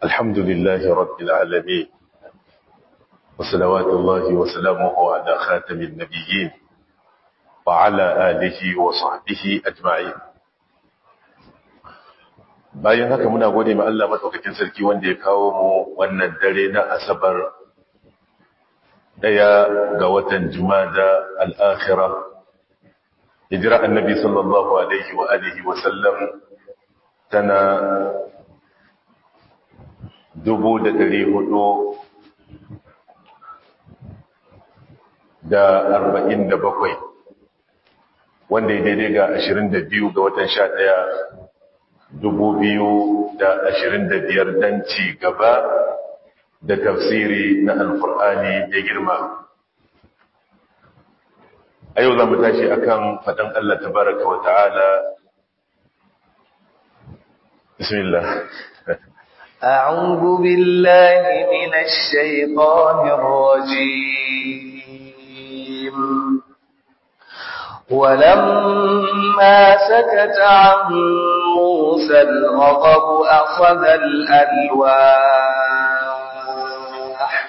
الحمد لله رب العالمين وصلوات الله وسلامه على خاتم النبيين وعلى آله وصحبه أجمعين bayan haka muna gode ma Allah madaukakin sarki wanda ya kawo mu wannan dare na asabar daya ga watan jumada al-akhirah hijira annabi sallallahu alaihi wa alihi wa sallam tana dubu da dari hudu da arba'in da bakwai wanda ya daidai ga ashirin da biyu ga watan sha ɗaya dubu biyu da ashirin da biyar don ci gaba da tafsiri na alkur'ani da girma a yau za mu tashi akan faɗin Allah tabaraka wa ta'ala bismillah أعوذ بالله من الشيطان الرجيم ولما سكت عن موسى الغضب أخذ الألواح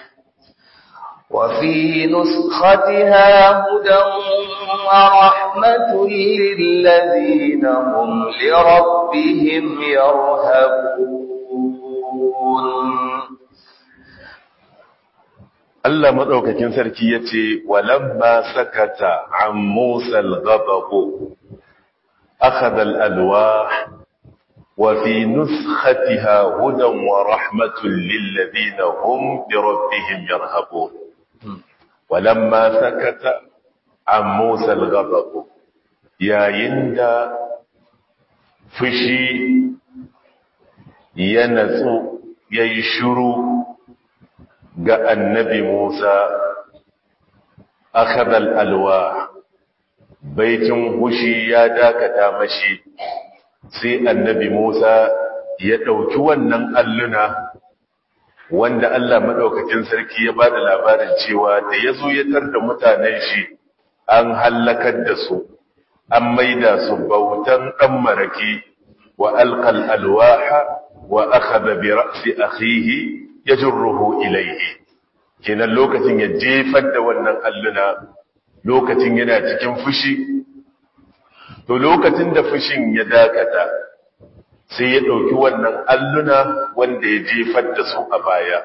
وفي نسختها هدى ورحمة للذين هم لربهم يرهبون Allah madaukakin sarki yace walamma sakata an Musa al-ghadab akhadha al-alwah wa fi nuskhatiha hudan wa rahmatun lil ladina hum bi rabbihim yarhabun walamma sakata an Musa al-ghadab yayin da fushi ya natsu yayi shiru ga annabi Musa akhadal alwa baitin hushi ya dakata mashi sai annabi Musa ya dauki wannan alluna wanda Allah madaukakin sarki ya bada labarin cewa da yazo ya tarda mutanen shi an halakar da su an maida su bautan dan maraki wa alqal alwaha wa akhadha bi ra'si akhihi ya jirruhu ilaihi kenan lokacin ya jefar da wannan alluna lokacin yana cikin fushi to lokacin da fushin ya dakata sai ya ɗauki wannan alluna wanda ya jefar da su a baya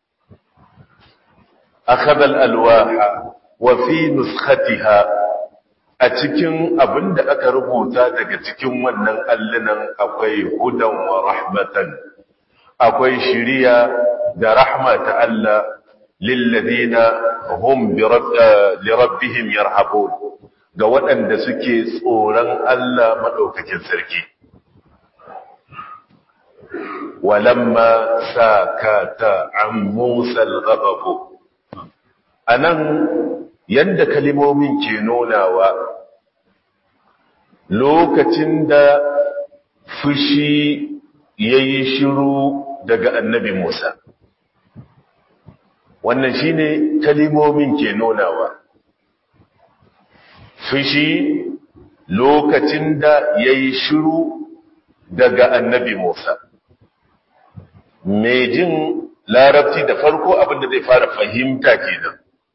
akhadha alwaha wa fi nuskhatiha a cikin abinda aka rubuta daga cikin wannan allunan akwai hudan wa rahmatan akwai shiriya da rahma ta Allah lilladina hum bi rabbihim yarhabun ga waɗanda suke tsoron Allah madaukakin sarki walamma sakata an Musa al-ghadab anan yanda kalimomin ke nunawa lokacin da fushi yayi shiru daga annabi Musa. Wannan shi ne kalimomin ke nunawa. Fushi lokacin da ya yi shiru daga annabi Musa. Mai jin larabci da farko abinda zai fara fahimta kenan.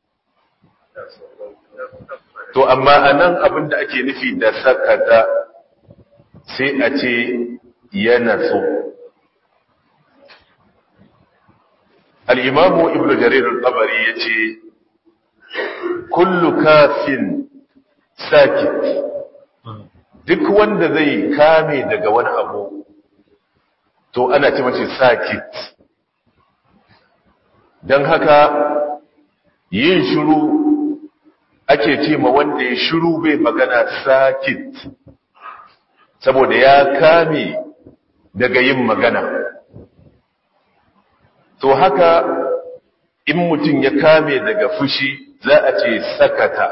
To, amma a nan abinda ake nufi da sakata sai a ce yana so. al'imamu ibn jarir al-tabari ya ce kullu kafin sakit duk wanda zai kame daga wani abu to ana ce mace sakit don haka yin shiru ake ce ma wanda ya shiru bai magana sakit saboda ya kame daga yin magana to haka in mutum ya kame daga fushi za a ce sakata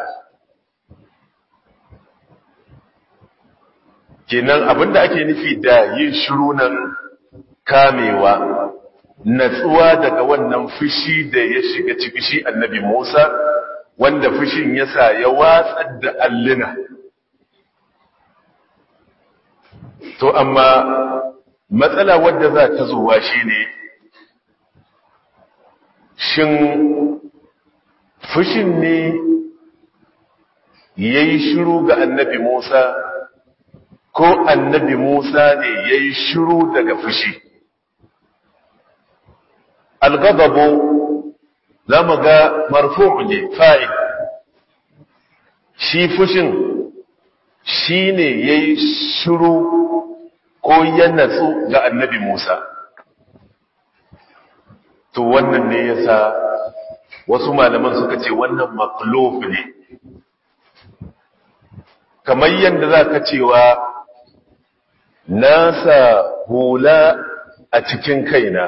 kenan abinda ake nufi da yin shiru nan kamewa natsuwa daga wannan fushi da ya shiga ciki shi annabi Musa wanda fushin yasa ya watsar da alluna to amma matsala wadda za ta zuwa shine shin fushin ne ya yi shiru ga annabi Musa ko annabi Musa ne ya yi shiru daga fushi algadabu za mu ga marfu ne fa'il shi fushin shi ne ya yi shiru ko ya natsu ga annabi Musa to wannan ne ya sa wasu malaman suka ce wannan maklof ne kamar yadda za ka cewa nasa hula a cikin kaina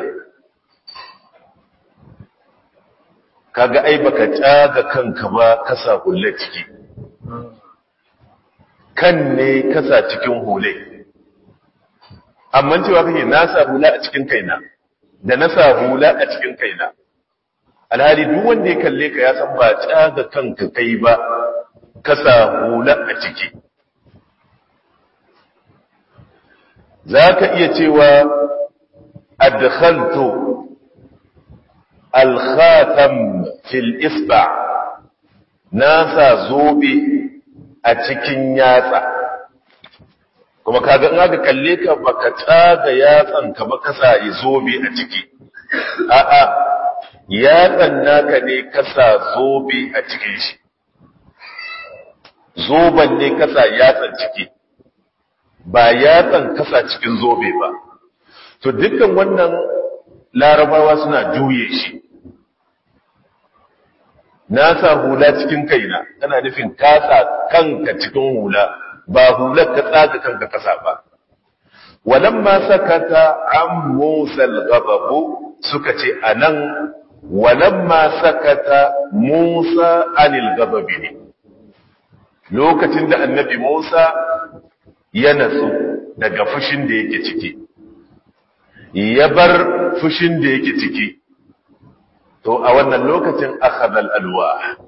kaga ai baka tsaga kanka ba kasa hula ciki kan ne kasa cikin hule amma cewa kake nasa hula a cikin kaina da nasa hula a cikin kaina alhali duk wanda ya kalle ka ya san ba tsaga kanka kai ba kasa hula a ciki za ka iya cewa adkhaltu alkhatam fil isba nasa zobe a cikin yatsa kuma kaga in aka kalle ka baka tsaga yatsan ka ba kasa zobe a ciki a'a yatsan naka ne kasa zobe a cikin shi zoban ne kasa yatsan ciki ba yatsan kasa cikin zobe ba to dukkan wannan larabawa suna juye shi na sa hula cikin kaina tana nufin kasa kanka cikin hula ba hular ka tsaga kanka kasa ba walamma sakata an musa al-ghadab suka ce anan walamma sakata musa anil ghadab ne lokacin da annabi Musa ya natsu daga fushin da yake ciki ya bar fushin da yake ciki to a wannan lokacin akhadha alwa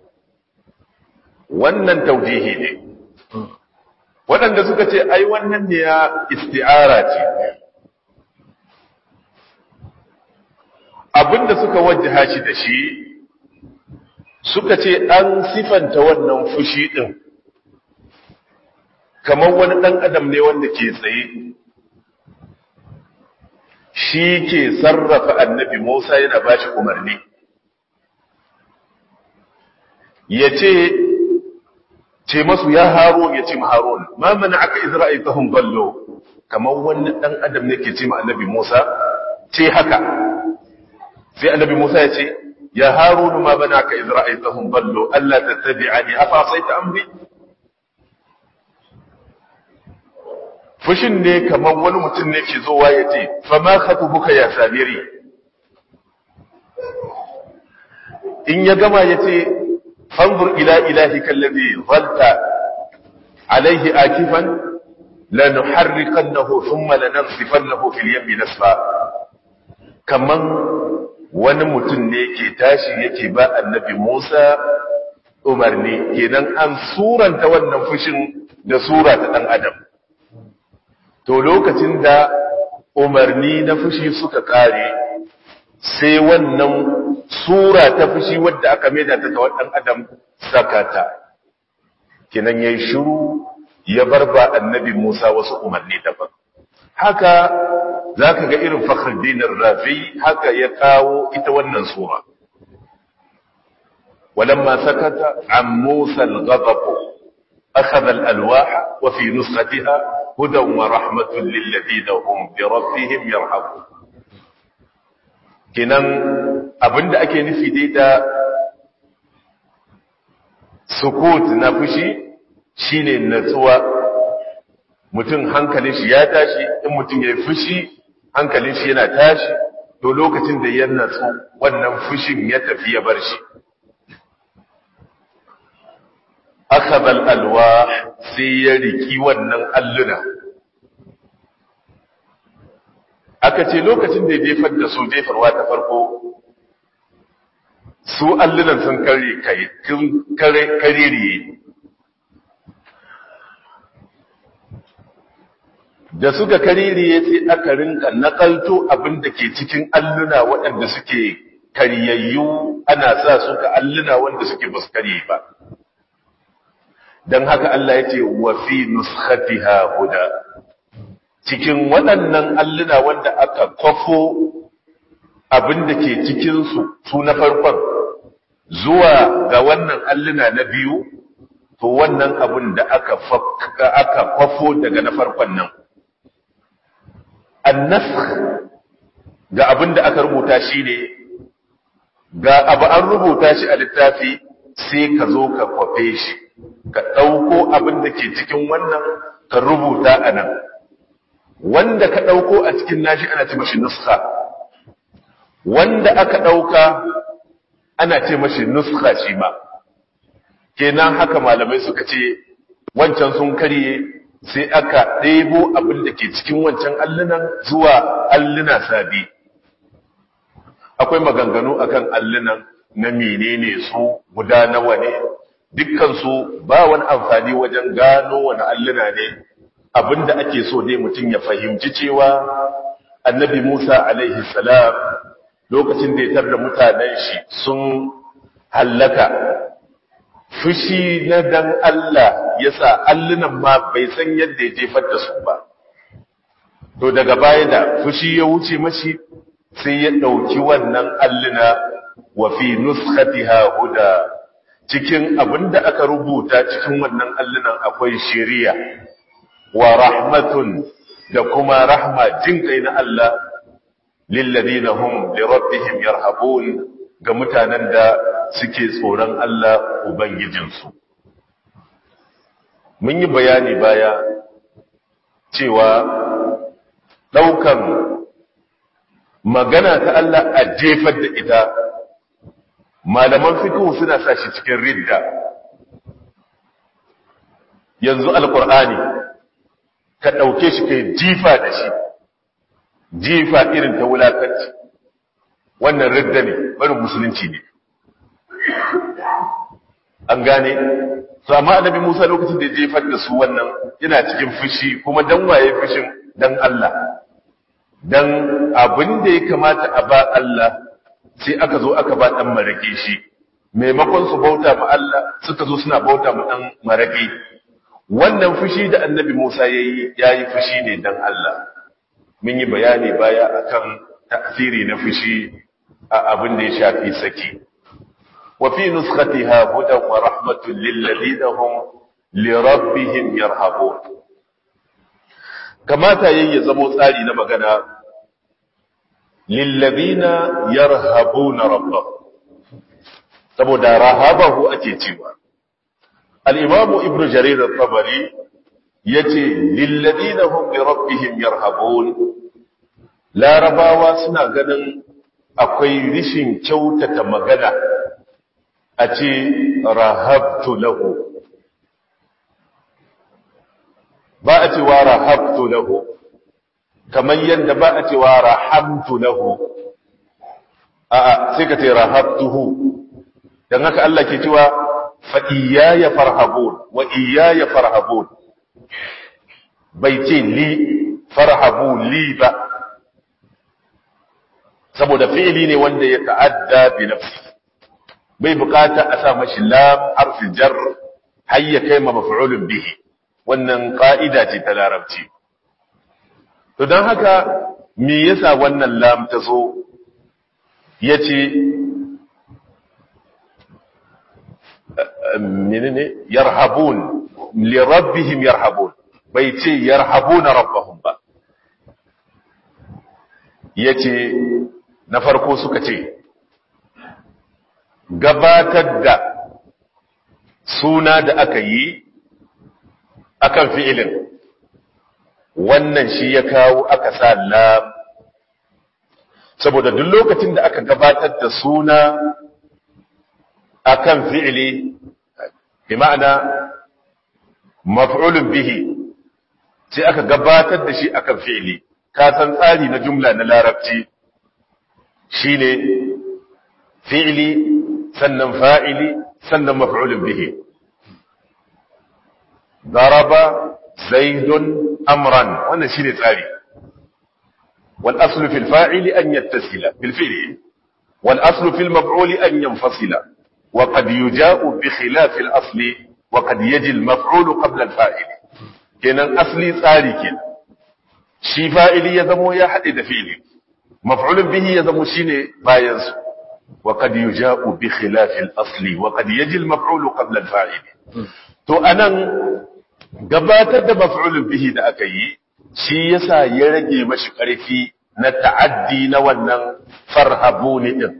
wannan taujihi ne waɗanda suka ce ai wannan ne ya isti'ara ce abinda suka wajjaha shi da shi suka ce an sifanta wannan fushi din kamar wani ɗan adam ne wanda ke tsaye shi ke sarrafa annabi Musa yana ba shi umarni ya ce ce masu ya haro ya ce ma haron ma mana aka izra'i ta ballo kamar wani ɗan adam ne ke ce ma annabi Musa ce haka sai annabi Musa ya ce ya haro ma mana aka izra'i ta ballo Allah ta tabi'ani afa sai ta amri fushin ne kamar wani mutum ne ke zowa ya ce fama buka ya samiri in ya gama ya ce fanzur ila ilahi kallazi zalta alaihi akifan lanuharriqannahu thumma lanansifannahu fil yammi nasfa kaman wani mutum ne ke tashi yake ba annabi Musa umarni kenan an suranta wannan fushin da sura ta dan adam to lokacin da umarni na fushi suka kare sai wannan sura ta fushi wadda aka maida ta ga wadan adam sakata kinan yayi shiru ya barba annabi Musa wasu umarni daban haka zaka ga irin Fakhruddin Rafi haka ya kawo ita wannan sura ولما سكت عن موسى الغضب أخذ الألواح وفي نسختها هدى ورحمة للذين هم بربهم يرحمون kinan abinda ake nufi dai da sukut na fushi shine natsuwa mutum hankalin shi ya tashi in mutum ya fushi hankalin shi yana tashi to lokacin da ya natsu wannan fushin ya tafi ya bar shi akhadha al-alwah sai ya riki wannan alluna aka ce lokacin da ya jefar da su jefarwa ta farko su allunan sun kare kai sun kare kaririye da suka kaririye sai aka rinka nakalto abin da ke cikin alluna waɗanda suke karyayyu ana sa su ka alluna wanda suke ba su karye ba don haka Allah ya ce wa fi nuskhatiha huda cikin waɗannan alluna wanda aka kwafo abin da ke cikinsu su na farkon zuwa ga wannan alluna na biyu to wannan abin da aka aka kwafo daga na farkon nan annasakh ga abin da aka rubuta shine ga abu an rubuta shi a littafi sai ka zo ka kwafe shi ka ɗauko abin da ke cikin wannan ka rubuta a nan wanda ka ɗauko a cikin nashi ana ce mashi nuska wanda aka ɗauka ana ce mashi nuska shi ma kenan haka malamai suka ce wancan sun karye sai aka ɗebo abin da ke cikin wancan allunan zuwa alluna sabi akwai maganganu akan allunan na menene su guda nawa ne dukkansu ba wani amfani wajen gano wani alluna ne abinda ake so dai mutum ya fahimci cewa annabi Musa alaihi salam lokacin da ya tarda mutanen shi sun hallaka fushi na dan Allah yasa allunan ma bai san yadda ya jefar da su ba to daga baya da fushi ya wuce mashi sai ya ɗauki wannan alluna wa fi nuskhatiha huda cikin abinda aka rubuta cikin wannan allunan akwai shiriya wa rahmatun da kuma rahma jin kai na Allah lilladina hum li rabbihim yarhabun ga mutanen da suke tsoron Allah ubangijinsu mun yi bayani baya cewa daukan magana ta Allah a jefar da ita malaman fiqh suna sa shi cikin ridda yanzu alqur'ani ka ɗauke shi kai jifa da shi jifa irin ta wulakanci wannan ridda ne barin musulunci ne an gane su amma annabi musa lokacin da jefar da su wannan yana cikin fushi kuma dan waye fushin dan Allah dan abin da ya kamata a ba Allah sai aka zo aka ba dan marake shi maimakon su bauta ma Allah suka zo suna bauta ma dan marake wannan fushi da annabi Musa yayi yayi fushi ne dan Allah mun yi bayani baya akan ta'siri na fushi a abin da ya shafi saki wa fi nuskhatiha hudan wa rahmatun lil ladina hum li rabbihim yarhabun kamata yayi ya zamo tsari na magana lil ladina yarhabuna rabbahum saboda rahabahu ake cewa الإمام ابن جرير الطبري يتي للذين هم بربهم يرهبون لا رباوا سنا ganin akwai rishin kyautata magana a ce rahabtu lahu ba a ce wa rahabtu lahu kamar yadda ba a ce wa rahamtu lahu a'a sai ka ce rahabtuhu dan haka Allah ke cewa فإياي فرهبون وإياي فرهبون بيتين لي فرهبون لي با saboda fi'ili ne wanda ya ta'adda bi nafsi bai bukata a sa mashi lam harfi jar har ya kai ma maf'ulun bihi wannan ka'ida ce ta larabci to dan haka me yasa wannan lam ta zo yace menene yarhabun li rabbihim yarhabun bai ce yarhabuna rabbahum ba yace na farko suka ce gabatar da suna da aka yi akan fi'ilin wannan shi ya kawo aka sa lam saboda duk lokacin da aka gabatar da suna akan fi'ili bi ma'ana maf'ulun bihi sai aka gabatar da shi akan fi'ili ka san tsari na jumla na larabci shine fi'ili sannan fa'ili sannan maf'ulun bihi daraba zaidun amran wannan shine tsari wal aslu fil fa'ili an yattasila bil fi'li wal aslu fil maf'uli an yanfasila wa qad yuja'u bi khilaf al asli wa qad yaji al maf'ulu qabla al fa'il kenan asli tsari kenan shi fa'ili ya zamo ya haɗe da fi'ili maf'ulun bihi ya zamo shine bayan su wa qad yuja'u bi khilaf al asli wa qad yaji al maf'ulu qabla al fa'il to anan gabatar da maf'ulun bihi da aka yi shi yasa ya rage mashi ƙarfi na ta'addi na wannan farhabuni din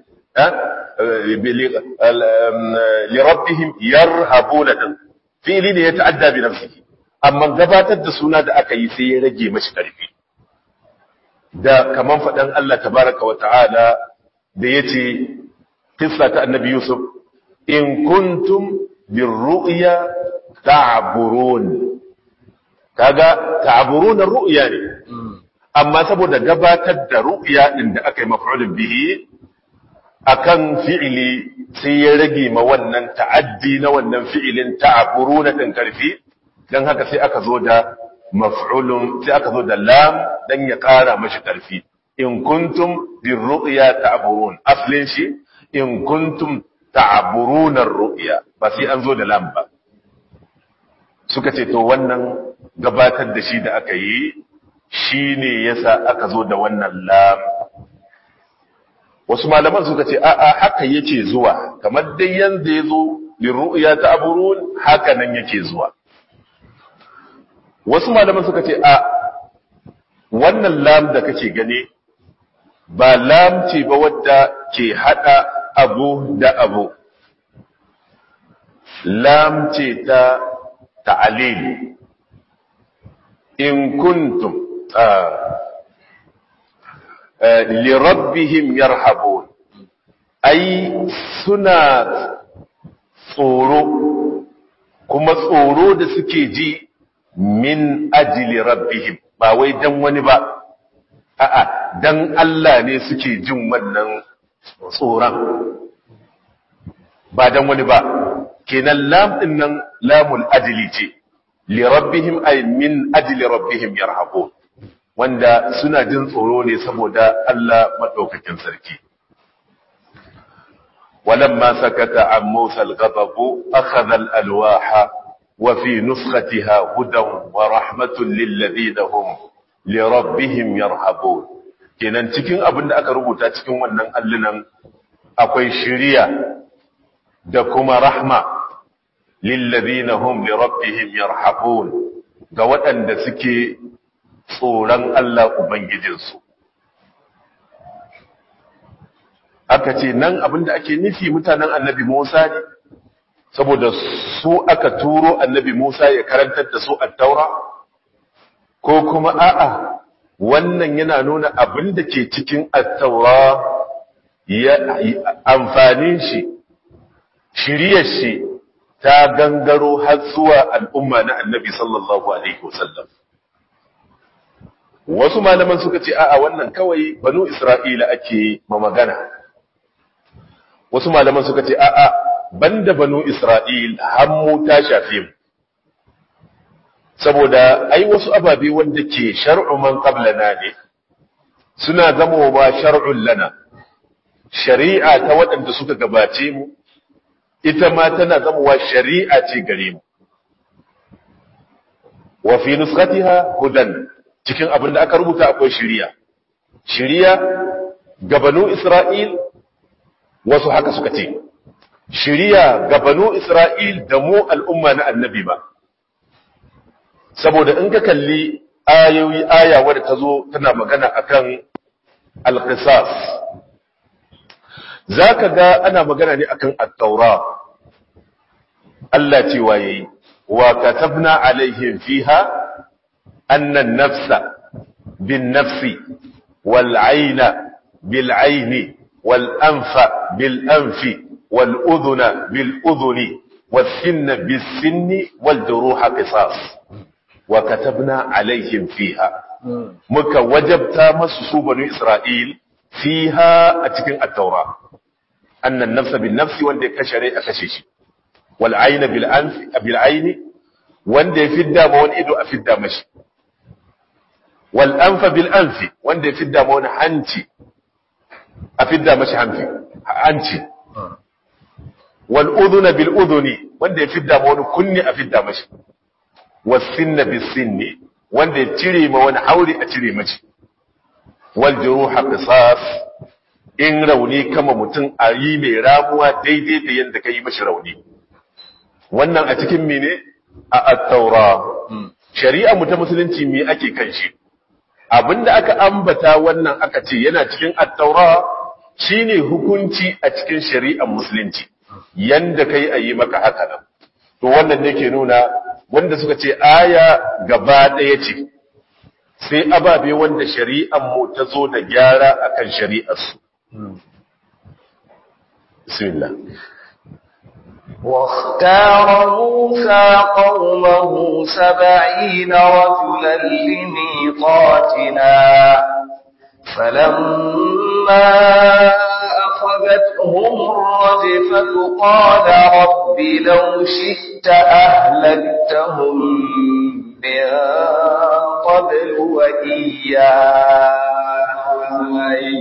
li rabbihim yarhabuna din fili ne ya ta'adda bi nafsihi amma gabatar da suna da aka yi sai ya rage mashi ƙarfi da kaman faɗan Allah tabaraka wa ta'ala da yace kissa ta annabi Yusuf in kuntum birru'ya ta'burun kaga ta'burun ru'ya ne amma saboda gabatar da ru'ya din da aka yi maf'ulun bihi akan fi'ili sai ya rage ma wannan ta'addi na wannan fi'ilin ta'buruna din karfi dan haka sai aka zo da maf'ulun sai aka zo da lam dan ya kara mashi karfi in kuntum birru'ya ta'burun aslin shi in kuntum ta'buruna ru'ya ba sai an zo da lam ba suka ce to wannan gabatar da shi da aka yi shi ne yasa aka zo da wannan lam wasu malaman suka ce a'a haka yake zuwa kamar dai yanzu ya zo liru'ya ta aburun haka nan yake zuwa wasu malaman suka ce a wannan lam da kake gani ba lam ce ba wadda ke hada abu da abu lam ce ta ta'alil in kuntum li rabbihim yarhabun ai suna tsoro kuma tsoro da suke ji min ajili rabbihim ba wai dan wani ba a'a dan Allah ne suke jin wannan tsoron ba dan wani ba kenan lam din nan lamul ajli ce li rabbihim ay min ajli rabbihim yarhabun wanda suna jin tsoro ne saboda Allah madaukakin sarki ولما سكت عن موسى الغضب أخذ الألواح وفي نسختها هدى ورحمة للذين هم لربهم يرهبون kenan cikin abin da aka rubuta cikin wannan allunan akwai shiriya da kuma rahma lillazina hum li rabbihim yarhabun ga waɗanda suke tsoron Allah ubangijinsu aka ce nan abin da ake nufi mutanen annabi Musa ne saboda su aka turo annabi Musa ya karantar da su at-taura ko kuma a'a wannan yana nuna abin da ke cikin at-taura ya amfanin shi shiriyar shi ta gangaro har zuwa al'umma na annabi sallallahu alaihi wasallam wasu malaman suka ce a'a wannan kawai banu isra'ila ake ma magana wasu malaman suka ce a'a banda banu isra'il hammu ta shafe mu saboda ai wasu ababe wanda ke shar'u man qablana ne suna zama ba shar'un lana shari'a ta waɗanda suka gabace mu ita ma tana zamowa shari'a ce gare mu wa fi nuskhatiha hudan cikin abin da aka rubuta akwai shari'a shari'a ga banu isra'il wasu haka suka ce shari'a ga banu isra'il da mu al'umma na annabi ba saboda in ka kalli ayoyi aya wadda ta zo tana magana akan alqisas zaka ga ana magana ne akan at-taura Allah cewa yayi wa katabna alaihim fiha anna an-nafsa bin-nafsi wal-'ayna bil-'ayni wal-anfa bil-anfi wal-udhuna bil-udhuni was-sinna bis-sinni wal-juruha qisas wa katabna alaihim fiha muka wajabta masu su banu Isra'il fiha a cikin at-taura annan nafsa bin nafsi wanda ya kashe rai a kashe shi wal ayna bil anfi bil ayni wanda ya fidda ma wani ido a fidda mashi wal anfa bil anfi wanda ya fidda ma wani hanci a fidda mashi hanci hanci wal udhuna bil udhuni wanda ya fidda ma wani kunni a fidda mashi was sinna bis sinni wanda ya cire ma wani hauri a cire mashi wal juruha qisas in rauni kama mutum a yi mai ramuwa daidai da yadda ka yi mashi rauni wannan a cikin mene a at-taura shari'a mu ta musulunci me ake kan shi abinda aka ambata wannan aka ce yana cikin at-taura shine hukunci a cikin shari'ar musulunci yanda kai a yi maka haka nan to wannan ne ke nuna wanda suka ce aya gaba ɗaya ce sai ababe wanda shari'ar mu ta zo da gyara akan shari'ar su bismillah واختار موسى قومه سبعين رجلا لميقاتنا فلما أخذتهم الرجفة قال رب لو شئت أهلكتهم من قبل وإياي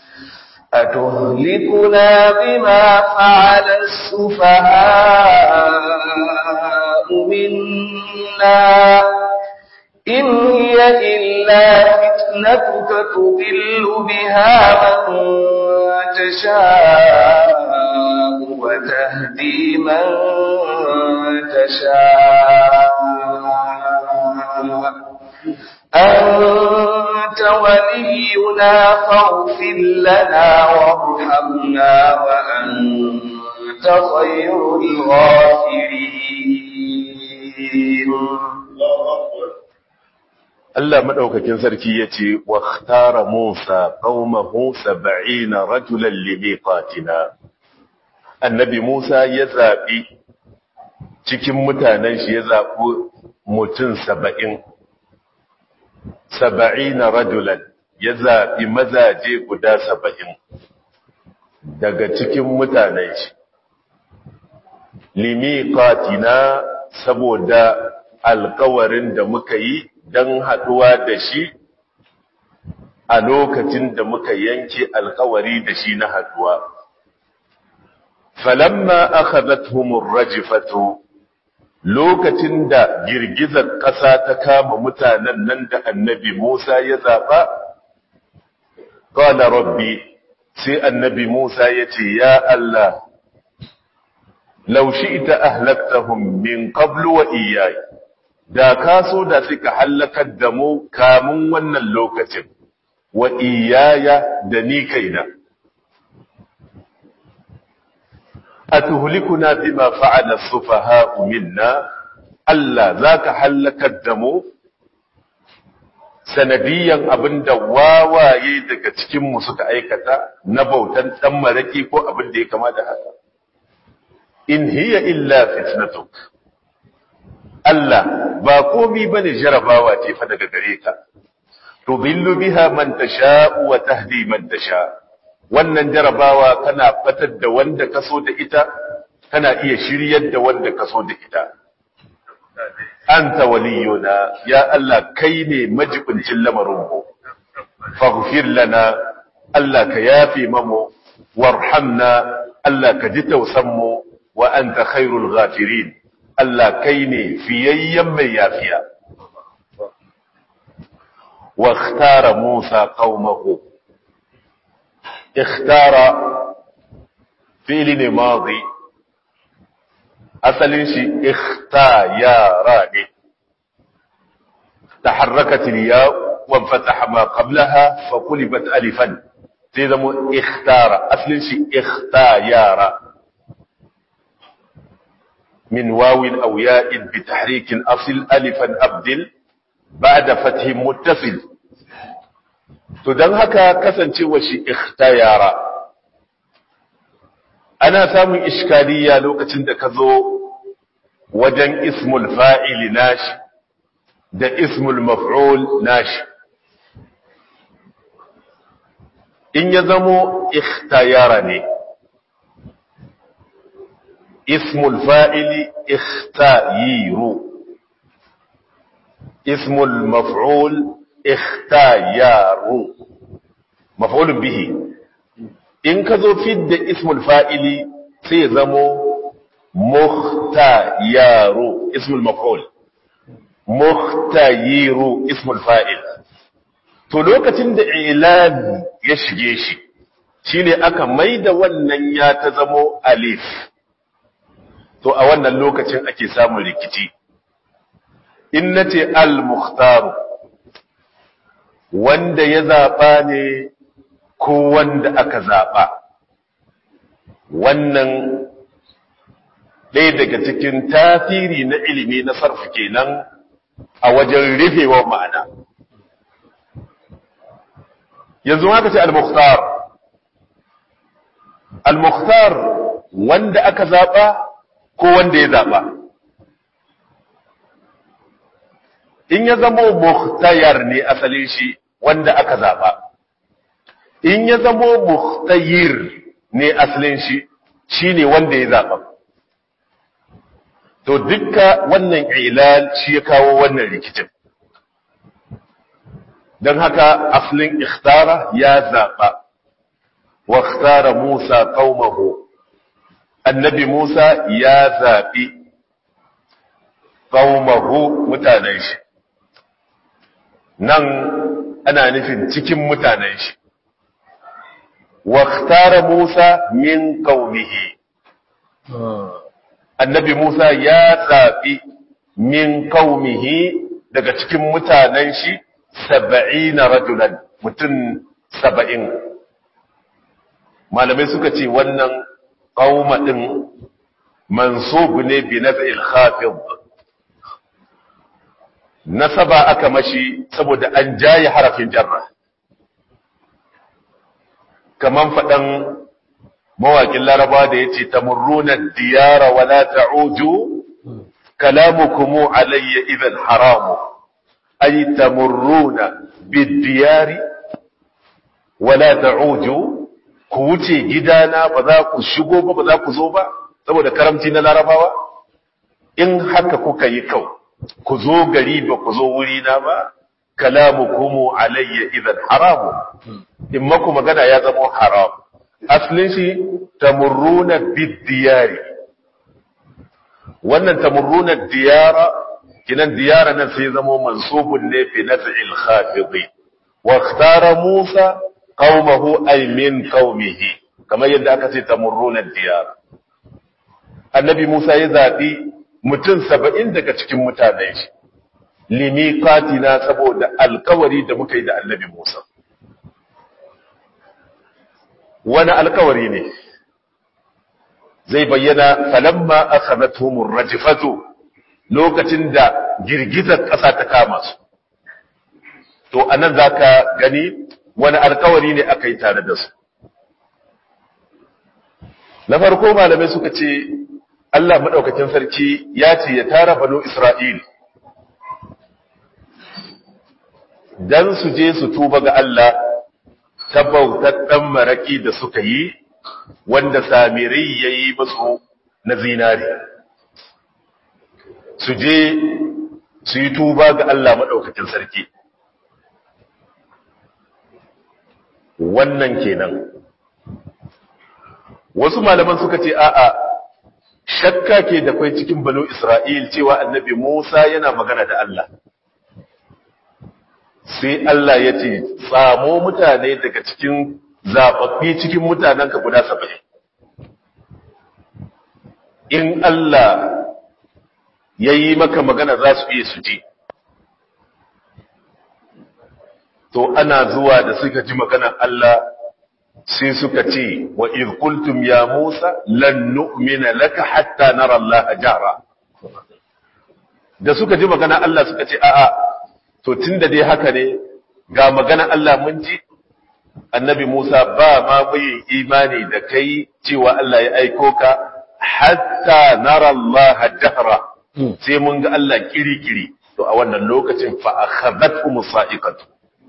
أتهلكنا بما فعل السفهاء منا إن هي إلا فتنتك تضل بها من تشاء وتهدي من تشاء أنت ولينا فاغفر لنا وارحمنا وأنت خير الغافرين Allah madaukakin sarki yace wa ikhtara Musa qaumahu 70 rajulan limiqatina Annabi Musa ya zabi cikin mutanen shi ya zabi mutum 70 70 rajulan ya zabi mazaje guda 70 daga cikin mutanen shi limiqatina saboda alkawarin da muka yi don haɗuwa da shi a lokacin da muka yanke alkawari da shi na haɗuwa. Falamma aka zatuhumur rajifatu lokacin da girgizar ƙasa ta kama mutanen nan da annabi Musa ya zaɓa, ƙwada rabbi sai annabi Musa ya ce, Ya Allah, laushi ita ahlaktahum min qablu wa iyayi. da ka so da suka hallakar da mu kamun wannan lokacin wa iyaya da ni kaina atuhlikuna bima fa'ala sufaha'u minna Allah zaka hallakar da mu sanadiyan abinda wawaye daga cikin mu suka aikata na bautan dan maraki ko abin da ya kama da haka in hiya illa fitnatuk Allah ba komi bane jarabawa ce fa daga gare ka tudillu biha man tasha wa tahdi man tasha wannan jarabawa kana fatar da wanda kaso da ita kana iya shiryar da wanda kaso da ita anta waliyuna ya Allah kai ne majibincin lamarin mu faghfir lana Allah ka yafi mamu warhamna Allah ka ji tausan mu wa anta khairul ghafirin Allah kai ne fiyayyen mai yafiya. Wa ikhtara Musa qaumahu. Ikhtara fi'li ne madi. Asalin shi ikhtayara ne. تحركت الياء وانفتح ما قبلها فقلبت ألفا تيزمو اختار أصل شيء اختيار من واو أو ياء بتحريك أصل ألفا أبدل بعد فتح متصل تدن هكا كسنتي وشي اختيار أنا سامي إشكالية لوكة دكذو وجن اسم الفاعل ناش ده اسم المفعول ناش إن يزمو اختيارني اسم الفاعل اختير اسم المفعول اختيار مفعول به in ka zo fidda ismul fa'ili sai ya zamo muhtayaru ismul maf'ul muhtayiru ismul fa'il to lokacin da ilal ya shige shi shine aka maida wannan ya ta zamo alif to a wannan lokacin ake samun rikici in nace al-mukhtaru wanda ya zaba ne ko wanda aka zaba wannan ɗaya daga cikin tasiri na ilimi na sarfi kenan a wajen rufewa ma'ana yanzu haka ce al-mukhtar al-mukhtar wanda aka zaba ko wanda ya zaba in ya zama mukhtayar ne asalin shi wanda aka zaba in ya zama mukhtayir ne asalin shi shine wanda ya zaba to dukka wannan ilal shi ya kawo wannan rikicin don haka asalin ikhtara ya zaba wa ikhtara Musa qaumahu annabi Musa ya zabi qaumahu mutanen shi nan ana nufin cikin mutanen shi wa ikhtara Musa min qaumihi annabi Musa ya zabi min qaumihi daga cikin mutanen shi 70 rajulan mutum 70 malamai suka ce wannan qauma din mansub ne bi naz'il khafid nasaba aka mashi saboda an jaye harafin jarra kaman faɗan mawaƙin laraba da ya ce tamurruna diyara wala ta'uju kalamukumu alayya idan haramu ay tamurruna bidiyari wala ta'uju ku wuce gidana ba za ku shigo ba ba za ku zo ba saboda karamci na larabawa in haka kuka yi kau ku zo gari ba ku zo wuri na ba kalamukumu alayya idan haramu in maku magana ya zama haram aslin shi tamurruna bidiyari wannan tamurruna diyara kinan diyara nan sai zama mansubun ne fi naz'il khafidi wa ikhtara Musa qaumahu ay min qaumihi kamar yadda aka ce tamurruna diyara annabi Musa ya zabi mutum saba'in daga cikin mutanen shi limiqatina saboda alkawari da muka yi da annabi Musa wani alkawari ne zai bayyana falamma akhadathumur rajfatu lokacin da girgizar ƙasa ta kama su to anan zaka gani wani alkawari ne aka yi tare da su na farko malamai suka ce Allah madaukakin sarki ya ce ya tara banu Isra'il dan su je su tuba ga Allah ta bautar ɗan maraƙi da suka yi wanda samiri ya yi masu na zinari su je su yi tuba ga Allah maɗaukakin sarki wannan kenan wasu malaman suka ce a'a shakka ke da kwai cikin banu Isra'il cewa annabi Musa yana magana da Allah sai Allah ya ce tsamo mutane daga cikin zaɓaɓɓi cikin mutanenka guda saba'in in Allah ya yi maka magana za su iya su ji to ana zuwa da suka ji maganar Allah sai suka ce wa qultum ya Musa lan nu'mina laka hatta nara Allah jara da suka ji magana Allah suka ce a'a to tunda dai haka ne ga magana Allah mun ji annabi Musa ba ma mai imani da kai cewa Allah ya aiko ka hatta nara Allah jahra sai mun ga Allah kiri-kiri to a wannan lokacin fa akhadhatuhum sa'iqatu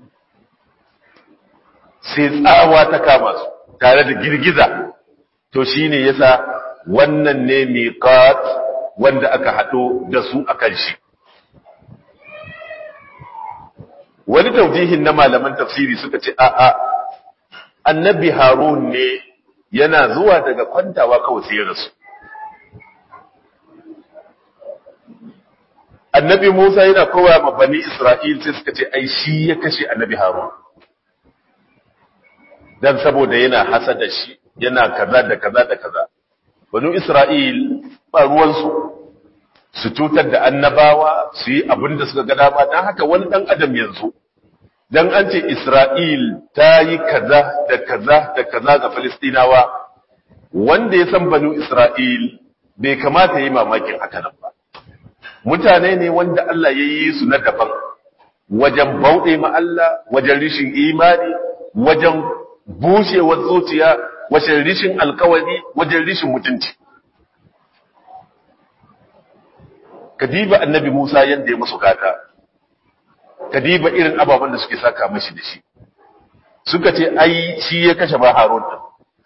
sai tsawa ta kama su tare da girgiza to shine yasa wannan ne miqat wanda aka hado da su akan shi wani taujihin na malaman tafsiri suka ce a'a annabi harun ne yana zuwa daga kwantawa kawai sai ya rasu annabi Musa yana kowa ma bani Isra'il sai suka ce ai shi ya kashe annabi Harun dan saboda yana hasada shi yana kaza da kaza da kaza banu Isra'il ba ruwansu su cutar da annabawa su yi abin da suka ga dama dan haka wani dan adam yanzu dan an ce Isra'il ta yi kaza da kaza da kaza ga Falistinawa wanda ya san banu Isra'il bai kamata yi mamakin haka nan ba mutane ne wanda Allah ya yi su na daban wajen bauɗe ma Allah wajen rishin imani wajen bushewar zuciya wajen rishin alkawari wajen rishin mutunci kadiba annabi Musa yadda ya musu gata kadiba irin ababen da suke saka mashi da shi suka ce ai shi ya kashe ba Harun din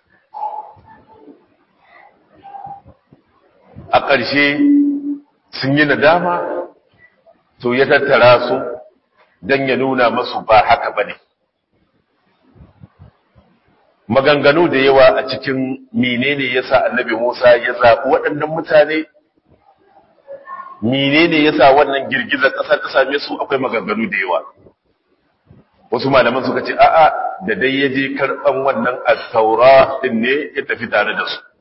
a ƙarshe sun yi nadama to ya tattara su don ya nuna masu ba haka ba ne maganganu da yawa a cikin menene ya sa annabi musa ya zaɓi waɗannan mutane menene ya sa wannan girgizar ƙasa ta same su akwai maganganu da yawa wasu malaman suka ce a'a da dai ya je karɓan wannan attaura ɗin ne ya tafi tare da su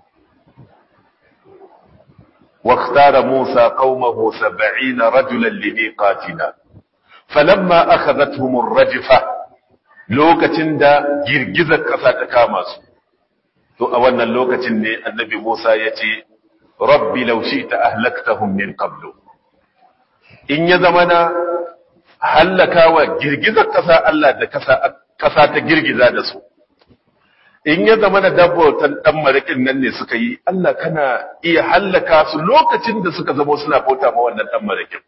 واختار موسى قومه سبعين رجلا لميقاتنا فلما أخذتهم الرجفة لوكتن دا جرجزة قصة كاماس تو أولنا لوكتن النبي موسى يتي ربي لو شئت أهلكتهم من قبل إن يزمنا هلكا وجرجزة قصة ألا دا قصة جرجزة دسو in ya zama na dabbotan dan marikin nan ne suka yi Allah kana iya hallaka su lokacin da suka zama suna bauta ma wannan dan marikin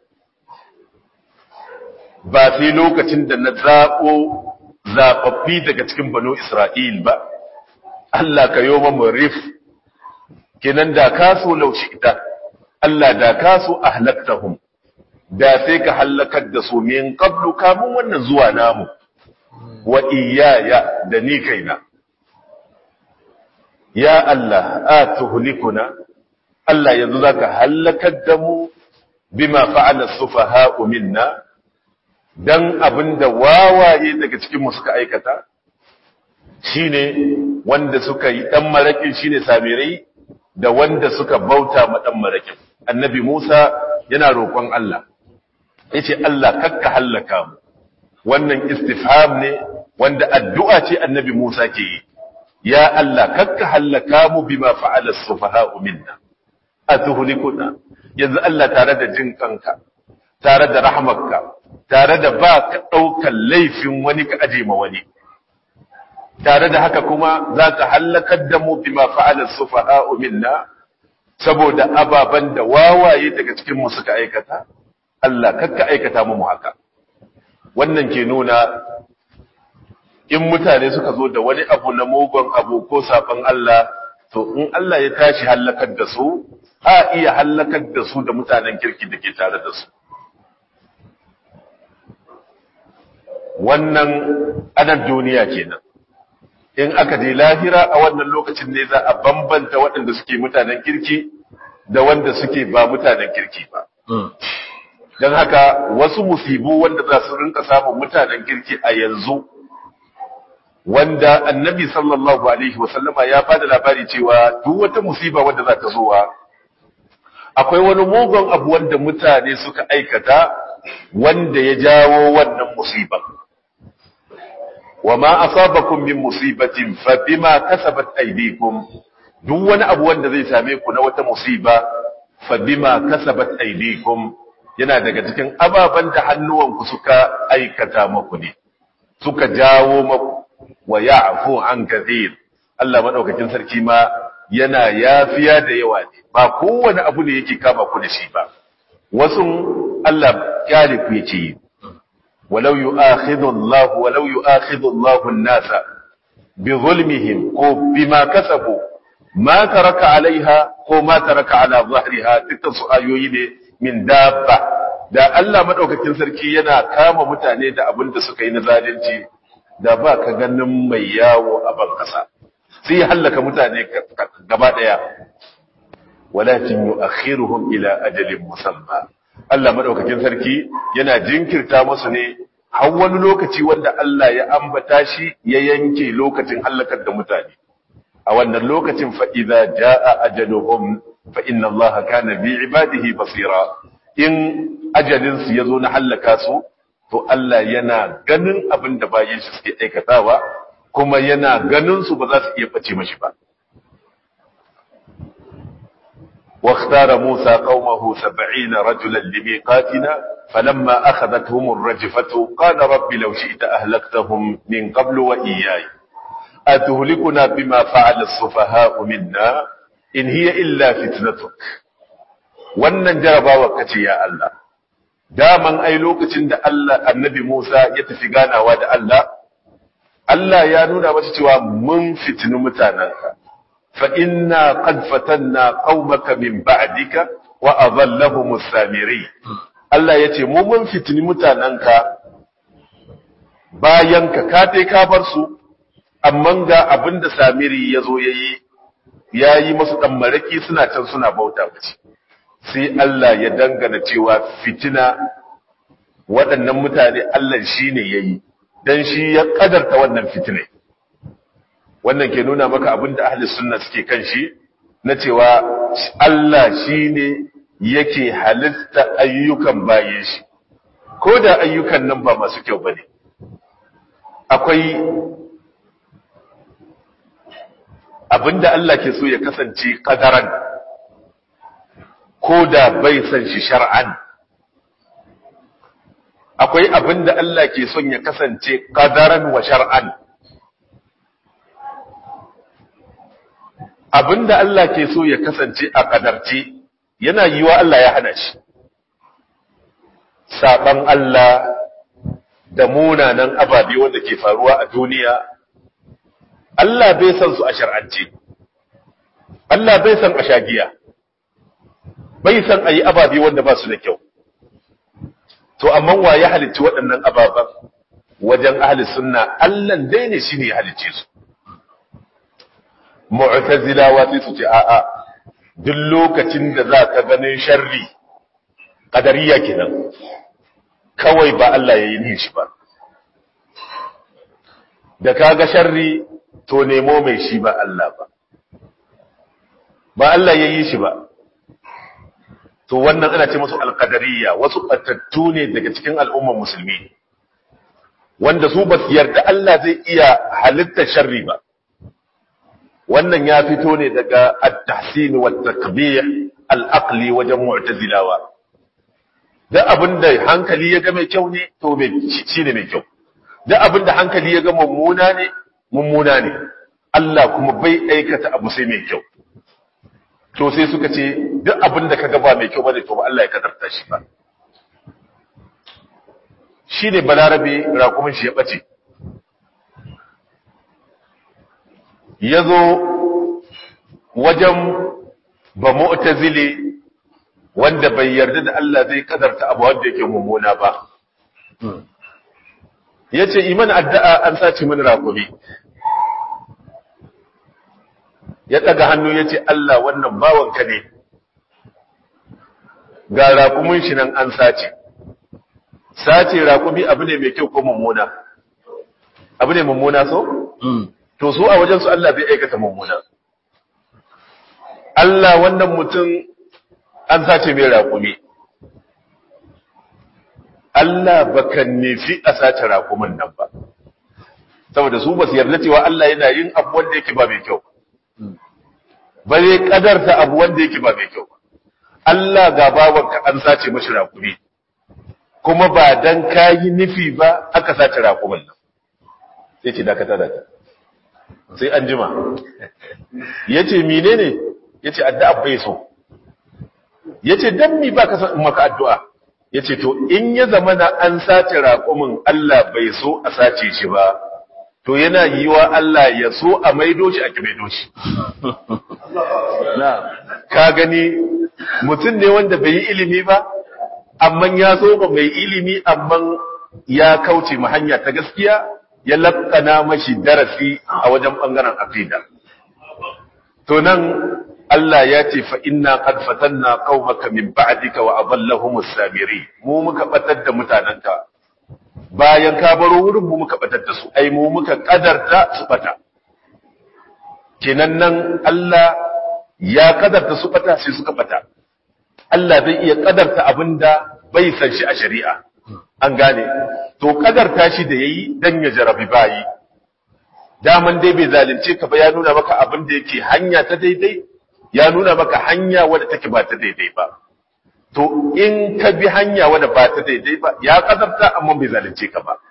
ba sai lokacin da na zabo zababbi daga cikin banu Isra'il ba Allah ka yo mu rif kenan da ka so laushi ita Allah da ka so ahlaktahum da sai ka hallakar da su min qablu kamun wannan zuwa namu wa iyaya da ni kaina ya Allah a tuhlikuna Allah yanzu zaka halakar da mu bima fa'ala sufaha'u minna dan abinda wawaye daga cikin mu suka aikata shine wanda suka yi dan marakin shine samirai da wanda suka bauta ma dan marakin annabi Musa yana roƙon Allah yace Allah kakka halaka mu wannan istifham ne wanda addu'a ce annabi Musa ke yi ya Allah kakka hallaka mu bima fa'ala as-sufaha'u minna atuhlikuna yanzu Allah tare da jin kanka tare da rahmarka tare da ba ka daukan laifin wani ka aje ma wani tare da haka kuma zaka hallakar da mu bima fa'ala as-sufaha'u minna saboda ababan da wawaye daga cikin mu suka aikata Allah kakka aikata mu haka wannan ke nuna in mutane suka zo da wani abu na mugun abu ko saban Allah to in Allah ya tashi hallakar da su a iya hallakar da su da mutanen kirki da ke tare da su wannan anan duniya kenan in aka je lahira a wannan lokacin ne za a bambanta waɗanda suke mutanen kirki da wanda suke ba mutanen kirki ba don haka wasu musibu wanda za su rinka samun mutanen kirki a yanzu wanda annabi sallallahu alaihi wasallama ya bada labari cewa duk wata musiba wanda za ta zuwa akwai wani mugun abu wanda mutane suka aikata wanda ya jawo wannan musiba wama asabakum min musibatin fa bima kasabat aydikum duk wani abu wanda zai same ku na wata musiba fa bima kasabat aydikum yana daga cikin ababan da hannuwanku suka aikata maku ne suka jawo maku wa ya'fu an kathir Allah madaukakin sarki ma yana yafiya da yawa ne ba kowane abu ne yake kama ku da shi ba wasu Allah kyale ku yake walau yu'akhidhu Allah walau yu'akhidhu Allah an-nasa bi zulmihim ko bima kasabu ma taraka alaiha ko ma taraka ala zahriha dukkan su ayoyi ne min dabba da Allah madaukakin sarki yana kama mutane da abin da suka yi na zalunci da ba ka ganin mai yawo a ban kasa sai ya hallaka mutane gaba daya walakin yu'akhiruhum ila ajalin musamma Allah madaukakin sarki yana jinkirta musu ne har wani lokaci wanda Allah ya ambata shi ya yanke lokacin hallakar da mutane a wannan lokacin fa idza jaa ajaluhum fa inna Allah kana bi ibadihi basira in ajalin su yazo na hallaka su to Allah yana ganin abin da bayin shi suke aikatawa kuma yana ganin su ba za su iya bace mashi ba واختار موسى قومه سبعين رجلا لميقاتنا فلما أخذتهم الرجفة قال رب لو شئت أهلكتهم من قبل وإياي أتهلكنا بما فعل السفهاء منا إن هي إلا فتنتك wannan jarabawa kace ya Allah daman ai lokacin da Allah annabi Musa ya tafi ganawa da Allah Allah ya nuna masa cewa mun fitini mutananka fa inna qad fatanna qaumaka min ba'dika wa adallahum as-samiri Allah yace mu mun fitini mutananka bayan ka ka dai ka bar su amma ga abinda Samiri yazo yayi yayi musu dan maraki suna can suna bauta mace sai Allah ya dangana cewa fitina waɗannan mutane Allah shi ne ya yi don shi ya ƙadarta wannan fitinai wannan ke nuna maka abin da ahli sunna suke kan shi na cewa Allah shi ne yake halitta ayyukan bayan shi ko da ayyukan nan ba masu kyau ba ne akwai abin da Allah ke so ya kasance ƙadaran ko da bai san shi shar'an akwai abin da Allah ke son ya kasance qadaran wa shar'an abin da Allah ke so ya kasance a kadarce yana yiwa Allah ya hana shi saban Allah da munanan ababe wanda ke faruwa a duniya Allah bai san su a shar'ance Allah bai san a shagiya bai san a yi ababe wanda ba su da kyau to amma wa ya halicci waɗannan ababen wajen ahli sunna Allah dai ne shine ya halicce su mu'tazilawa sai su ce a'a duk lokacin da za ka ganin sharri qadariya kenan kawai ba Allah ya yi ni shi ba da kaga sharri to nemo mai shi ba Allah ba ba Allah ya yi shi ba to wannan ana ce musu alqadariyya wasu batattu ne daga cikin al'ummar musulmi wanda su ba su yarda Allah zai iya halitta sharri ba wannan ya fito ne daga at-tahsin wa at-takbih al-aqli wajen mu'tazilawa da abinda hankali ya ga mai kyau ne to mai shine mai kyau da abinda hankali ya ga mummuna ne mummuna ne Allah kuma bai aikata abu sai mai kyau to sai suka ce duk abin da kaga ba mai kyau bane to ba Allah ya kadarta shi ba shi ne balarabe rakumin shi ya bace ya zo wajen ba mu'tazili wanda bai yarda da Allah zai kadarta abu wanda yake mummuna ba yace iman addu'a an sace min rakumi ya ɗaga hannu ya ce Allah wannan bawanka ne ga raƙumin shi nan an sace sace raƙumi abu ne mai kyau ko mummuna abu ne mummuna so? to su a wajensu Allah bai aikata mummuna Allah wannan mutum an sace mai raƙumi Allah baka nufi a sace raƙumin nan ba saboda su ba su yarda cewa Allah yana yin abu wanda yake ba mai kyau ba zai kadarta abu wanda yake ba mai kyau Allah ga bawanka an sace mashi rakumi kuma ba dan kayi nufi ba aka sace rakumin nan sai ce dakata da sai an jima yace menene yace addu'a bai so yace dan mi ba ka maka addu'a yace to in ya zama na an sace rakumin Allah bai so a sace shi ba to yana yi wa Allah ya so a maido shi a ki maido shi. Ka gani mutum ne wanda bai yi ilimi ba, amma ya so ba mai ilimi amma ya kauce ma hanya ta gaskiya ya lakana mashi darasi a wajen ɓangaren aqida. to nan Allah ya ce fa inna qad fatanna qaumaka min ba'dika wa adallahumus samiri mu muka batar da mutananka bayan ka baro wurin mu muka batar da su ai mu muka kadarta su bata kenan nan Allah ya kadarta su bata sai suka bata Allah zai iya kadarta abinda bai san shi a shari'a an gane to kadarta shi da yayi dan ya jarabi bayi daman dai bai zalunce ka ba ya nuna maka abin da yake hanya ta daidai ya nuna maka hanya wadda take ba ta daidai ba to in ka bi hanya wadda ba ta daidai ba ya kadarta amma bai zalunce ka ba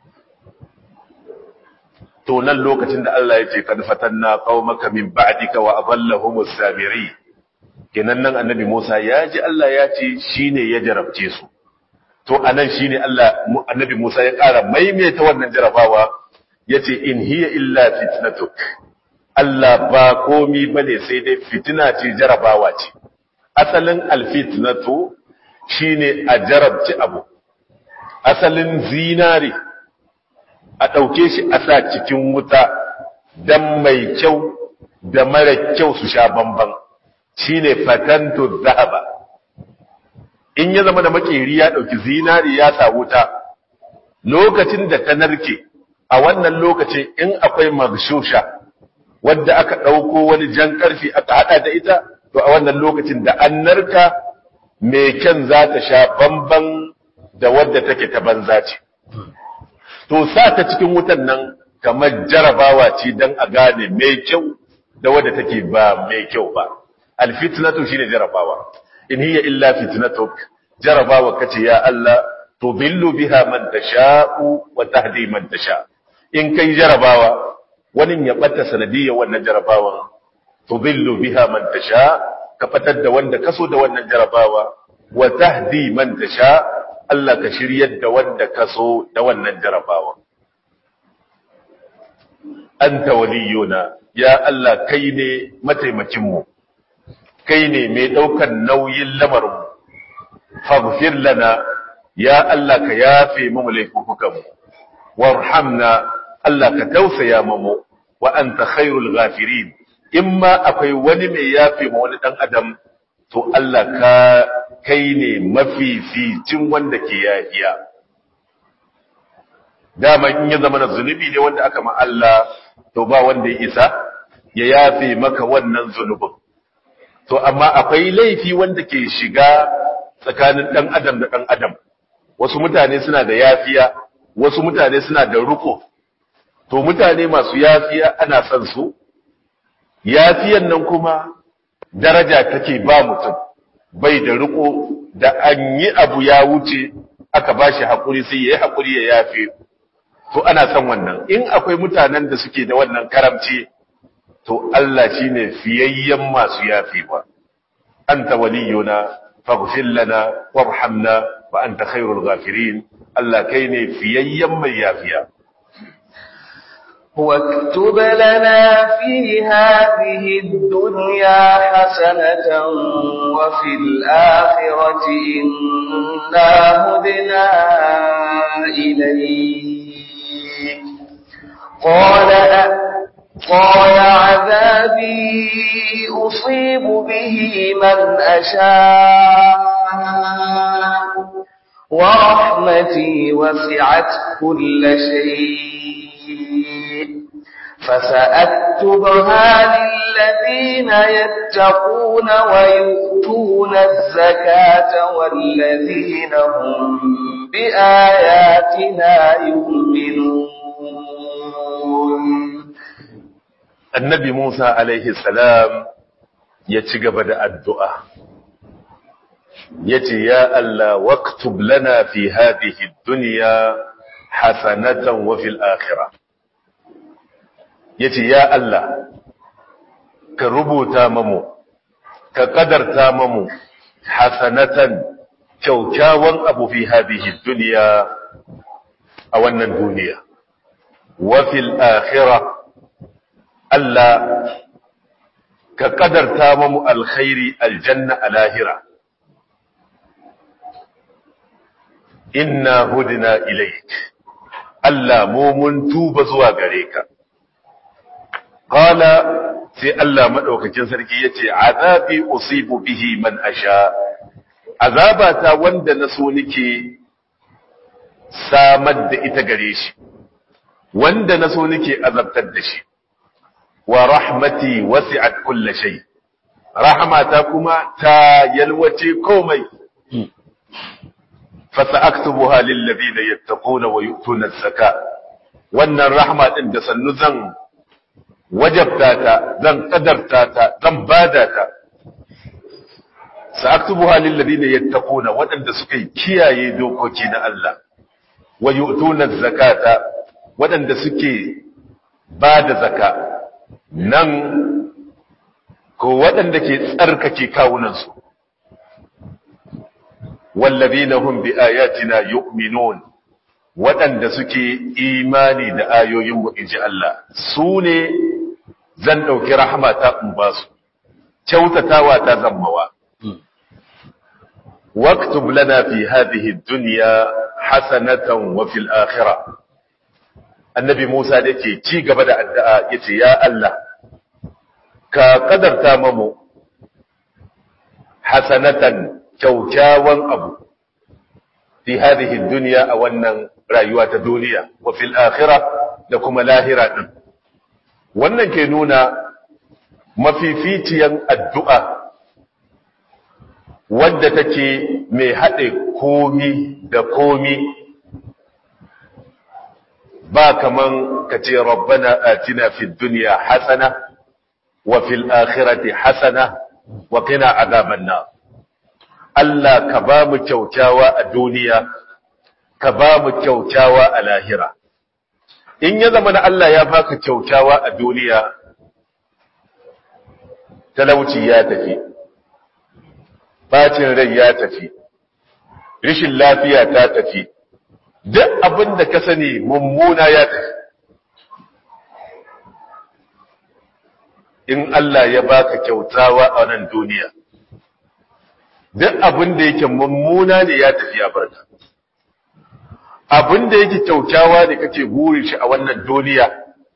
to nan lokacin da Allah ya ce kad fatanna qaumaka min ba'dika wa adallahum as-samiri kenan nan annabi Musa ya ji Allah ya ce shine ya jarabce su to anan shine Allah annabi Musa ya ƙara maimaita wannan jarabawa yace in hiya illa fitnatuk Allah ba komi bane sai dai fitina ce jarabawa ce asalin alfitnatu shine a jarabci abu asalin zinari a ɗauke shi a sa cikin wuta dan mai kyau da mara kyau su sha bamban shine fatantu zahaba in ya zama da makeri ya ɗauki zinari ya sa wuta lokacin da ta narke a wannan lokacin in akwai magshusha wadda aka ɗauko wani jan ƙarfi aka haɗa da ita to a wannan lokacin da an narka mai kyan za ta sha bamban da wadda take ta banza ce to sa ta cikin wutan nan kamar jarabawa ce don a gane mai kyau da wadda take ba mai kyau ba alfitnatu shine jarabawa in hiya illa fitnatuk jarabawa kace ya Allah tudillu biha man tasha'u wa tahdi man tasha in kai jarabawa wani ya bata sanadiyar wannan jarabawan tudillu biha man tasha ka fatar da wanda kaso da wannan jarabawa wa tahdi man tasha Allah ka shiryar da wanda kaso da wannan jarabawa anta waliyuna ya Allah kai ne mataimakin mu kai ne mai daukan nauyin lamarin mu faghfir lana ya Allah ka yafe mu laifukan mu warhamna Allah ka tausaya mu wa anta khairul ghafirin imma akwai wani mai yafe ma wani dan adam to Allah ka kai ne mafificin wanda ke yafiya dama in ya zama na zunubi ne wanda aka ma Allah to ba wanda ya isa ya yafe maka wannan zunubin to amma akwai laifi wanda ke shiga tsakanin dan adam da dan adam wasu mutane suna da yafiya wasu mutane suna da ruko to mutane masu yafiya ana son su yafiyan nan kuma daraja take ba mutum bai da riko da an yi abu ya wuce aka bashi hakuri sai yayi hakuri ya yafe to ana son wannan in akwai mutanen da suke da wannan karamci to Allah shine fiyayyen masu yafewa anta waliyuna faghfir lana warhamna wa anta khairul ghafirin Allah kai ne fiyayyen mai yafiya واكتب لنا في هذه الدنيا حسنة وفي الآخرة إنا هدنا إليك قال قال عذابي أصيب به من أشاء ورحمتي وسعت كل شيء فسأكتبها للذين يتقون ويؤتون الزكاة والذين هم بآياتنا يؤمنون annabi Musa alaihi salam ya ci gaba da addu'a ya ce ya Allah waktub lana fi hadhihi dunya hasanatan wa fil akhirah yace ya Allah ka rubuta mamu ka kadarta mamu hasanatan kyaukyawan abu fi hadhihi dunya a wannan duniya wa fil akhirah Allah ka kadarta mamu alkhairi aljanna a lahira inna hudina ilaik Allah mu mun tuba zuwa gare ka qala sai Allah madaukakin sarki yace azabi usibu bihi man asha azabata wanda na so nake samar da ita gare shi wanda na so nake azabtar da shi wa rahmati wasi'at kulli shay rahmata kuma ta yalwace komai fa sa'aktubuha lil ladina yattaquna wa yu'tuna az-zaka wannan rahma din da sannu zan wajabta ta zan kadarta ta zan bada ta sa'aktubuha lil ladina yattaquna wadanda suka kiyaye dokoki na Allah wa yu'tuna az-zakata wadanda suke bada zaka nan ko waɗanda ke tsarkake kawunansu wallazina hum bi ayatina yu'minun waɗanda suke imani da ayoyin mu inji Allah su ne zan ɗauki rahama ta in ba su kyautatawa ta zammawa واكتب لنا في هذه الدنيا حسنة وفي الآخرة annabi Musa da ke ci gaba da addu'a yace ya Allah ka kadarta mamu hasanatan kyaukyawan abu fi hadhihi dunya a wannan rayuwa ta duniya wa fil akhirah da kuma lahira din wannan ke nuna mafificiyan addu'a wadda take mai haɗe komi da komi ba kaman ka ce rabbana atina fid dunya hasana wa fil akhirati hasana wa qina azaban nar Allah ka ba mu kyaukyawa a duniya ka ba mu kyaukyawa a lahira in ya zama na Allah ya baka kyaukyawa a duniya talauci ya tafi bacin rai ya tafi rishin lafiya ta tafi duk abin da ka sani mummuna ya tafi in Allah ya baka kyautawa a nan duniya duk abin da yake mummuna ne ya tafi ya barka abin da yake kyautawa ne kake burin shi a wannan duniya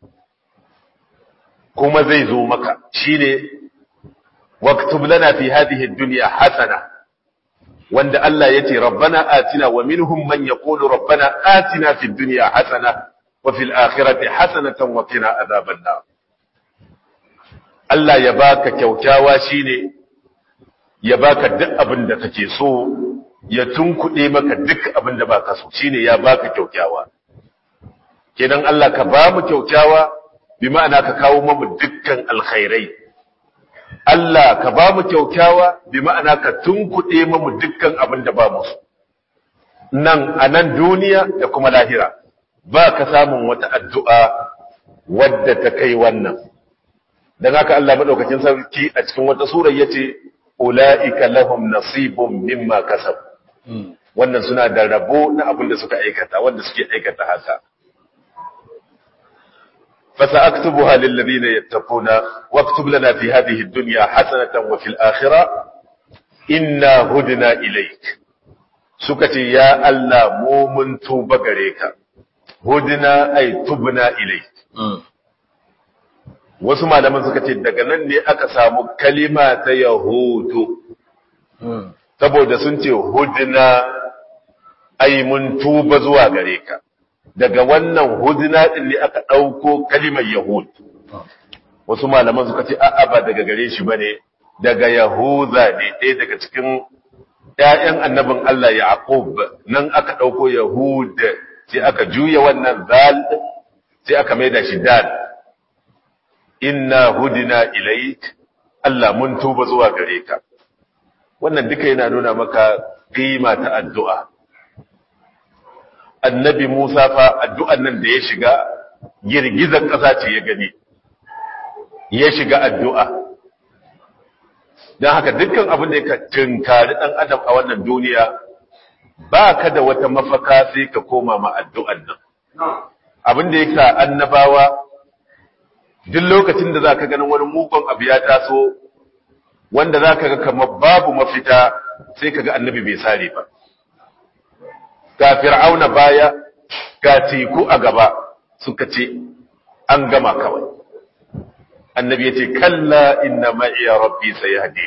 kuma zai zo maka shine waktub lana fi hadhihi ad-dunya hasana wanda Allah yace rabbana atina wa minhum man yaqulu rabbana atina fid dunya hasana wa fil akhirati hasanatan wa qina adhaban nar Allah ya baka kyaukyawa shine ya baka duk abin da kake so ya tunkuɗe maka duk abin da baka so shine ya baka kyaukyawa kenan Allah ka ba mu kyaukyawa bi ma'ana ka kawo mu dukkan alkhairai Allah ka ba mu kyaukyawa bi ma'ana ka tunkuɗe mu dukkan abin da ba mu so nan a nan duniya da kuma lahira ba ka samun wata addu'a wadda ta kai wannan dan haka Allah madaukakin sarki a cikin wata sura yace ulaika lahum nasibun mimma kasab wannan suna da rabo na abin da suka aikata wanda suke aikata haka فسأكتبها للذين يتقون واكتب لنا في هذه الدنيا حسنة وفي الآخرة إنا هدنا إليك سكتي يا الله مومن توب غريك هدنا أي تبنا إليك wasu malaman suka ce daga nan ne aka samu kalima ta yahudu saboda sun ce hudna ai mun tuba zuwa gare ka daga wannan hudna din ne aka ɗauko kalimar yahud wasu malaman suka ce a'a ba daga gare shi bane daga yahuza ne ɗaya daga cikin ƴaƴan annabin Allah Yaqub nan aka ɗauko yahud sai aka juya wannan zal sai aka maida shi dal inna hudina ilaik Allah mun tuba zuwa gare ka wannan duka yana nuna maka kima ta addu'a annabi Musa fa addu'an nan da ya shiga girgizar ƙasa ce ya gani ya shiga addu'a don haka dukkan abin da ya tunkari ɗan adam a wannan duniya ba ka da wata mafaka sai ka koma ma addu'an nan abin da ya sa annabawa duk lokacin da za ka ganin wani mugun abu ya taso wanda za ka ga kamar babu mafita sai ka ga annabi bai sare ba ga fir'auna baya ga teku a gaba suka ce an gama kawai annabi yace kalla inna ma'i rabbi sayahdi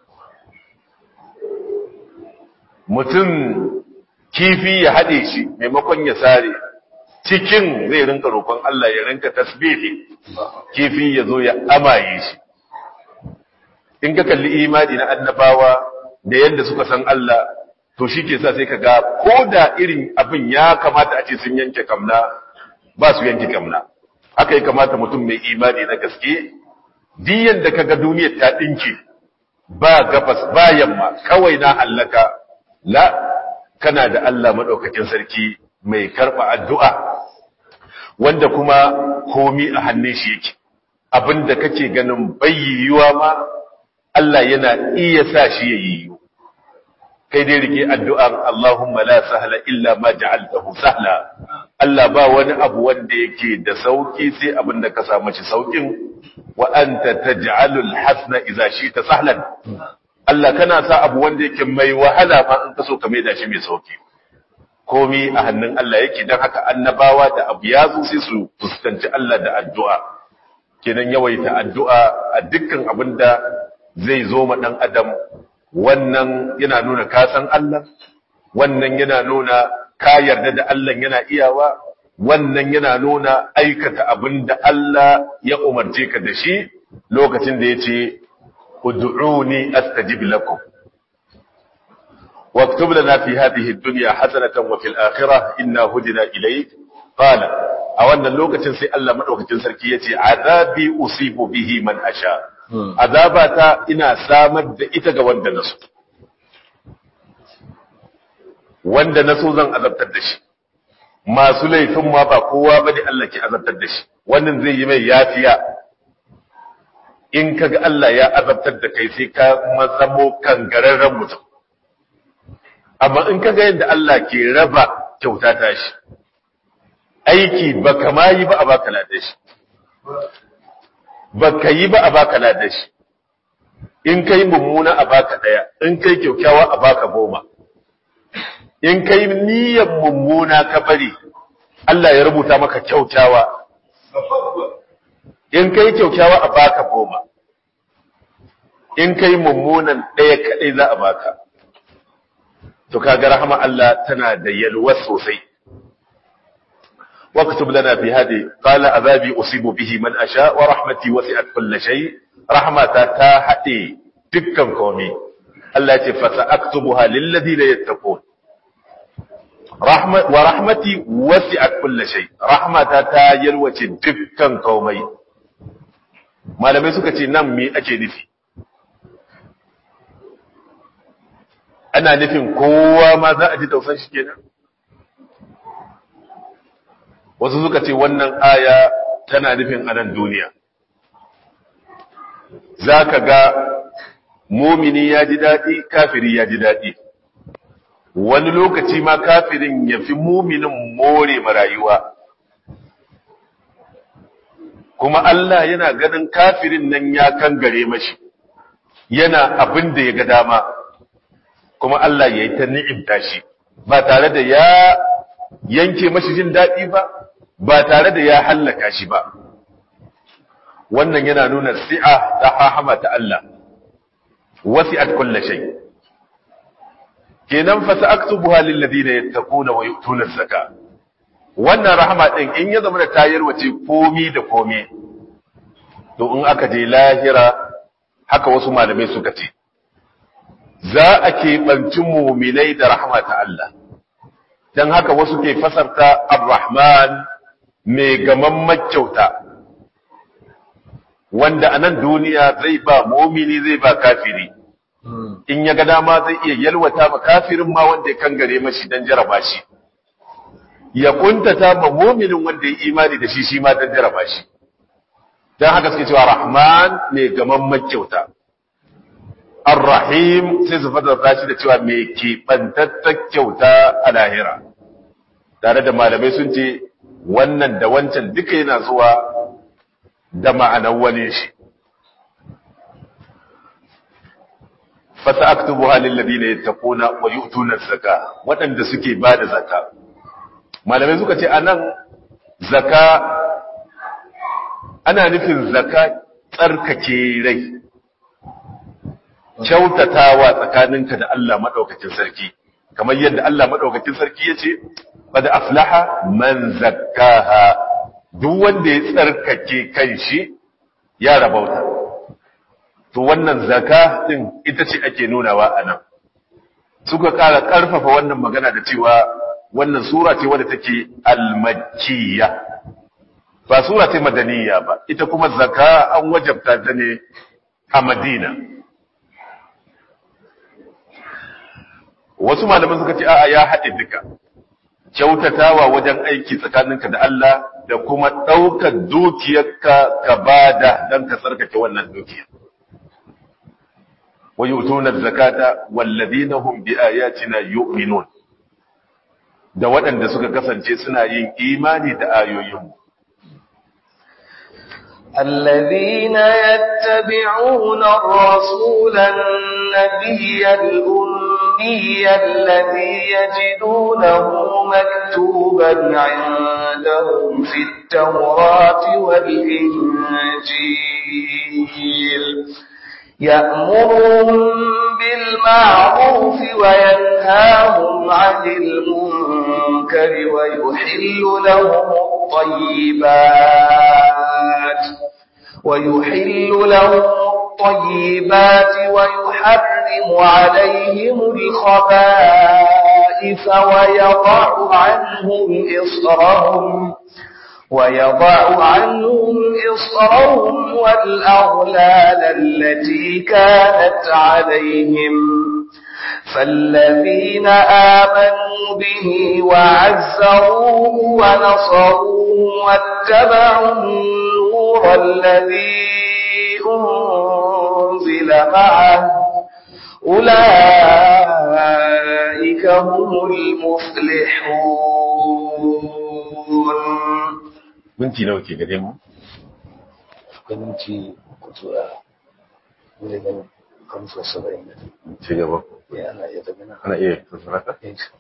mutum kifi ya hade shi maimakon ya sare cikin zai rinka roƙon Allah ya rinka tasbihi kifi ya zo ya amaye shi in ka kalli imani na annabawa da yadda suka san Allah to shi ke sa sai ka ga ko da irin abin ya kamata a ce sun yanke kamna ba su yanke kamna haka ya kamata mutum mai imani na gaske diyan da ka ga duniyar ta ɗinke ba gabas ba yamma kawai na hallaka la kana da Allah maɗaukakin sarki mai karɓa addu'a wanda kuma komi a hannun shi yake abinda kake ganin bayyiyuwa ma Allah yana iya sa shi ya yi kai dai rike addu'an Allahumma la sahla illa ma ja'altahu sahla Allah ba wani abu wanda yake da sauki sai abinda ka samu shi saukin wa anta taj'alul hasna idza shi'ta sahlan Allah kana sa abu wanda yake mai wahala ma in ka so ka maida shi mai sauki komi a hannun Allah yake don haka annabawa da abu ya zo sai su fuskanci Allah da addu'a kenan yawaita addu'a a dukkan abin da zai zo ma ɗan adam wannan yana nuna kasan Allah wannan yana nuna ka yarda da Allah yana iyawa wannan yana nuna aikata abin da Allah ya umarce ka da shi lokacin da ya ce ud'uni astajib lakum واكتب لنا في هذه الدنيا حسنة وفي الآخرة إنا هدنا إليك قال أولا اللوكة سي ألا مدوكة سركية عذابي أصيب به من أشاء عذاباتا إنا سامد إتغى وند نسو وند نسو زن أذبت الدش ما سلي ثم با قوة بدي ألا كي أذبت الدش wannan zai yi mai yafiya in kaga Allah ya azabtar da kai sai ka mazamo kangararren mutum amma in ka ga yadda Allah ke raba kyauta ta shi aiki ba kama yi ba a baka lada shi ba ka yi ba a baka lada shi in ka yi mummuna a baka ɗaya in ka yi kyaukyawa a baka goma in ka yi niyyar mummuna ka bari Allah ya rubuta maka kyaukyawa in ka yi kyaukyawa a baka goma in ka yi mummunan ɗaya kaɗai za a baka to kaga rahama Allah tana da yalwa sosai واكتب لنا في هذه قال عذابي أصيب به من أشاء ورحمتي وسعت كل شيء رحمة تاحتي دكا قومي التي فسأكتبها للذين يتقون رحمة ورحمتي وسعت كل شيء رحمة تايل وتي دكا قومي ما لم يسكتي نمي أجي نفي ana nufin kowa ma za a ji tausan shi kenan wasu suka ce wannan aya tana nufin anan duniya za ka ga mumini ya ji daɗi kafiri ya ji daɗi wani lokaci ma kafirin ya fi muminin more marayuwa kuma Allah yana ganin kafirin nan ya kangare mashi yana abin da ya ga dama kuma Allah ya yi ta ni'imta shi ba tare da ya yanke mashi jin daɗi ba ba tare da ya hallaka shi ba wannan yana nuna si'a ta hahama ta Allah wasi'at kulli shay kenan fa sa'aktubuha lil ladina yattaquna wa yu'tuna zaka wannan rahama din in ya zama da tayar wace komi da komi to in aka je lahira haka wasu malamai suka ce za a keɓanci muminai da rahama ta Allah don haka wasu ke fasarta ar-rahman mai gaman makyauta wanda a nan duniya zai ba mumini zai ba kafiri in ya ga dama zai iya yalwata ma kafirin ma wanda ya kangare mashi don jaraba shi ya kuntata ma muminin wanda ya imani da shi shi ma don jaraba shi don haka suke cewa rahman mai gaman makyauta Ar-Rahim sai su fadar shi da cewa mai keɓantattar kyauta a lahira. Tare da malamai sun ce wannan da wancan duka yana zuwa da ma'anar wani shi. Fasa aktubu halin ladina ya tafona wa yi zaka waɗanda suke ba da zaka. Malamai suka ce a nan zaka ana nufin zaka tsarkake rai kyautatawa tsakaninka da Allah madaukakin sarki kamar yadda Allah madaukakin sarki yace qad aflaha man zakkaha duk wanda ya tsarkake kanshi ya rabauta to wannan zaka din ita ce ake nunawa anan suka kara karfafa wannan magana da cewa wannan sura ce wadda take al-makkiyya ba sura ce madaniya ba ita kuma zaka an wajabta ta ne a Madina wasu malaman suka ce a'a ya haɗe duka kyautatawa wajen aiki tsakaninka da Allah da kuma ɗaukar dukiyarka ka bada don ka tsarkake wannan dukiyar wa yu'tuna zakata walladhina hum bi ayatina yu'minun da waɗanda suka kasance suna yin imani da ayoyinmu الذين يتبعون الرسول النبي الأمي الذي يجدونه مكتوبا عندهم في التوراة والإنجيل يأمرهم بالمعروف وينهاهم عن المنكر ويحل لهم الطيبات ويحل لهم الطيبات ويحرم عليهم الخبائث ويضع عنهم إصرهم ويضع عنهم إصرهم والأغلال التي كانت عليهم فالذين آمنوا به وعزروه ونصروه واتبعوا النور الذي أنزل معه أولئك هم المفلحون minti nawa ke gare mu minti kutura wajen kamsa saba'in da ci gaba ya ana iya daga nan ana iya tsaraka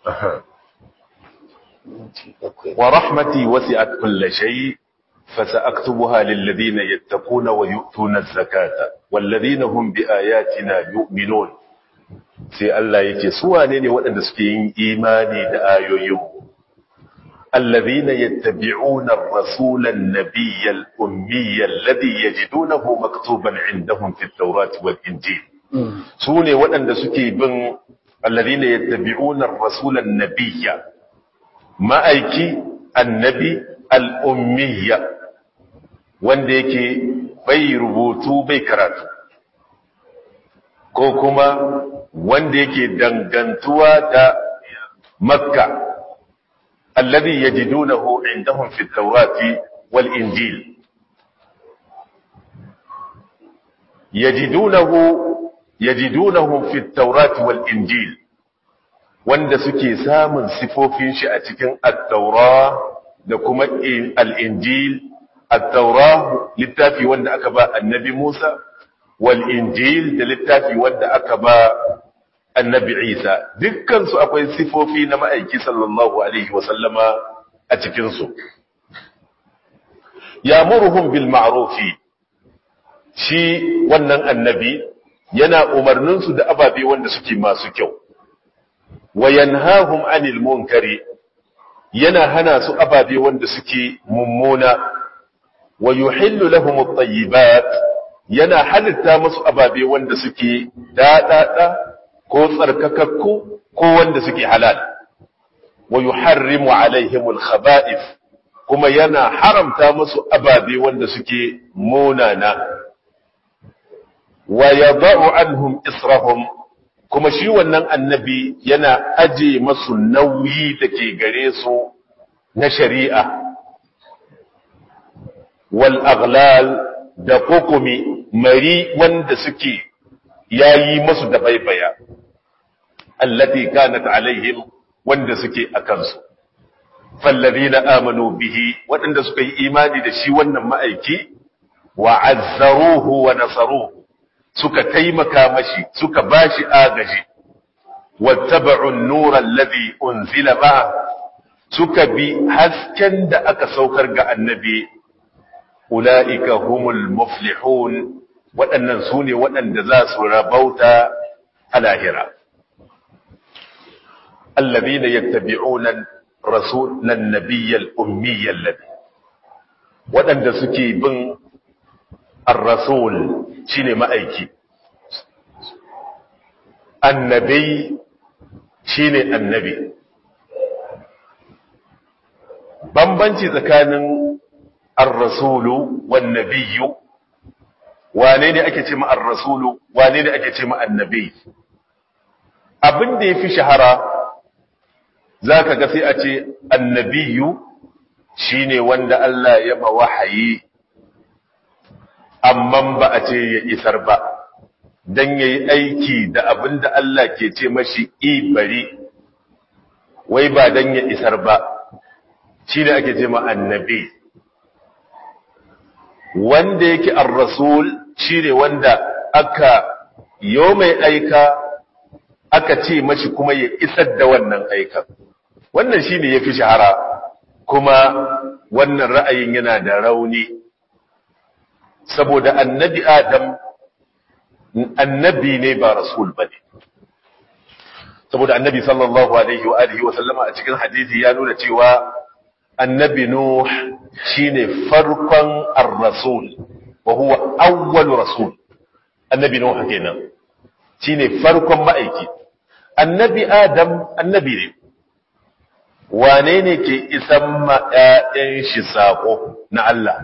minti bakwai wa rahmati wasi'at kulli shay فسأكتبها للذين يتقون ويؤتون الزكاة والذين هم بآياتنا يؤمنون sai Allah yake su wane ne waɗanda suke yin imani da ayoyin allazina yattabi'una ar-rasula an-nabiyya al-ummiyya alladhi yajidunahu maktuban 'indahum fi at-taurati wal-injil su ne waɗanda suke bin allazina yattabi'una ar-rasula an-nabiyya ma'aiki annabi al-ummiyya wanda yake bai rubutu bai karatu ko kuma wanda yake dangantuwa da makka alladhi yajidunahu indahum fi at-taurati wal injil yajidunahu yajidunahum fi at-taurati wal injil wanda suke samun sifofin shi a cikin at-taura da kuma al-injil at-taura littafi wanda aka ba annabi Musa wal injil da littafi wanda aka ba annabi Isa dukkan su akwai sifofi na ma'aiki sallallahu alaihi wasallama a cikin su yamuruhum bil ma'rufi shi wannan annabi yana umarnin su da ababe wanda suke masu kyau wa yanhahum anil munkari yana hana su ababe wanda suke mummuna wa yuhillu lahum at-tayyibat yana halitta musu ababe wanda suke dadada ko tsarkakakku ko wanda suke halal wa yuharrimu alaihim al-khaba'ith kuma yana haramta musu ababe wanda suke munana wa yada'u anhum israhum kuma shi wannan annabi yana aje masu nauyi da ke gare su na shari'a wal aghlal da kokumi mari wanda suke yayi masu da baibaya allati kanat alaihim wanda suke akan su fallazina amanu bihi waɗanda suka yi imani da shi wannan ma'aiki wa azzaruhu wa nasaruhu suka taimaka mashi suka bashi agaji wattaba'u an-nura alladhi unzila ma'a suka bi hasken da aka saukar ga annabi ula'ika humul muflihun waɗannan su ne waɗanda za su rabauta a lahira الذين يتبعون رسول النبي الأمي الذي waɗanda suke bin ar-rasul shine ma'aiki annabi shine annabi bambanci tsakanin ar-rasulu wan nabiyyu wane ne ake ce ma ar-rasulu wane ne ake ce ma annabi abin da yafi shahara zaka ga sai a ce annabiyu shine wanda Allah ya ma wahayi amma ba a ce ya isar ba dan yayi aiki da abin da Allah ke ce mashi i bari wai ba dan ya isar ba shine ake ce ma annabi wanda yake ar-rasul shine wanda aka yo mai aika aka ce mashi kuma ya isar da wannan aikan wannan shine yafi shahara kuma wannan ra'ayin yana da rauni saboda annabi adam annabi ne ba rasul bane saboda annabi sallallahu alaihi wa alihi wa sallama a cikin hadisi ya nuna cewa annabi nuh shine farkon ar-rasul wa huwa awwal rasul annabi nuh kenan shine farkon ma'aiki annabi adam annabi ne wane ne ke isan ma ƴaƴan shi sako na Allah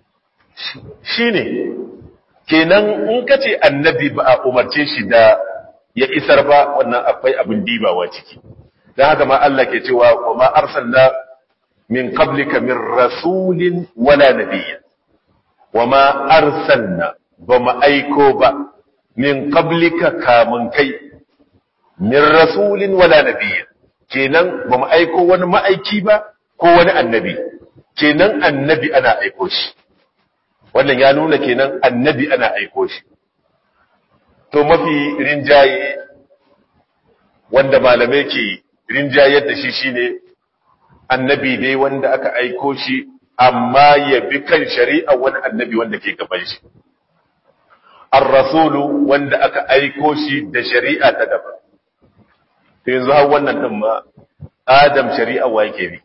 shine kenan in kace annabi ba a umarce shi da ya isar ba wannan akwai abin dibawa ciki dan haka ma Allah ke cewa wa ma arsalna min qablika min rasulin wala nabiyyin wama arsalna bama aiko ba min qablika kamun kai min rasulin wala nabiyyin kenan bama aiko wani ma'aiki ba ko wani annabi kenan annabi ana aiko shi wannan ya nuna kenan annabi ana aiko shi to mafi rinjaye wanda malamai ke rinjayar da shi shine annabi dai wanda aka aiko shi amma ya bi kan shari'a wani annabi wanda ke gaban shi ar-rasulu wanda aka aiko shi da shari'a ta daban to yanzu har wannan din ma adam shari'a wa yake bi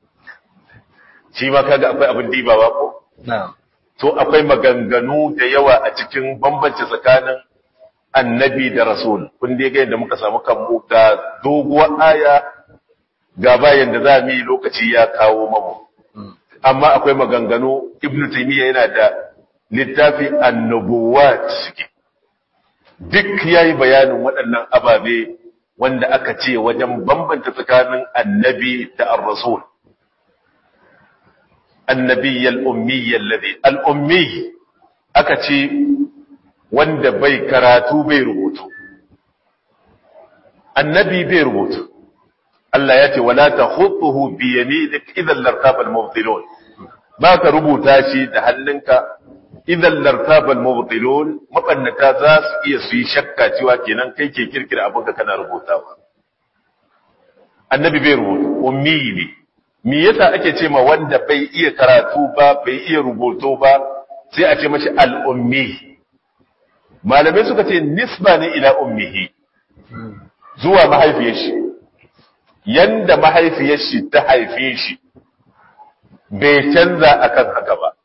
shi ma kaga akwai abin dibawa ko na'am to akwai maganganu da yawa a cikin bambanci tsakanin annabi da rasul kun dai ga yadda muka samu kanmu ga doguwar aya ga bayan da za mu yi lokaci ya kawo mamu amma akwai maganganu ibn taymiya yana da littafi annubuwat duk yayi bayanin waɗannan ababe wanda aka ce wajen bambanta tsakanin annabi da ar-rasul annabi al-ummi alladhi al-ummi aka ce wanda bai karatu bai rubutu annabi bai rubutu Allah ya ce wala takhutuhu bi yaminik idan lartaba al-mubtilun ba ka rubuta shi da hannunka idan lartaba al-mubtilun mabannata za su iya su yi shakka cewa kenan kai ke kirkira abin da kana rubutawa annabi bai rubutu ummi ne me yasa ake ce ma wanda bai iya karatu ba bai iya rubutu ba sai a ce mashi al-ummi malamai suka ce nisba ne ila ummihi zuwa mahaifiyar shi yanda mahaifiyar shi ta haife shi bai canza akan haka ba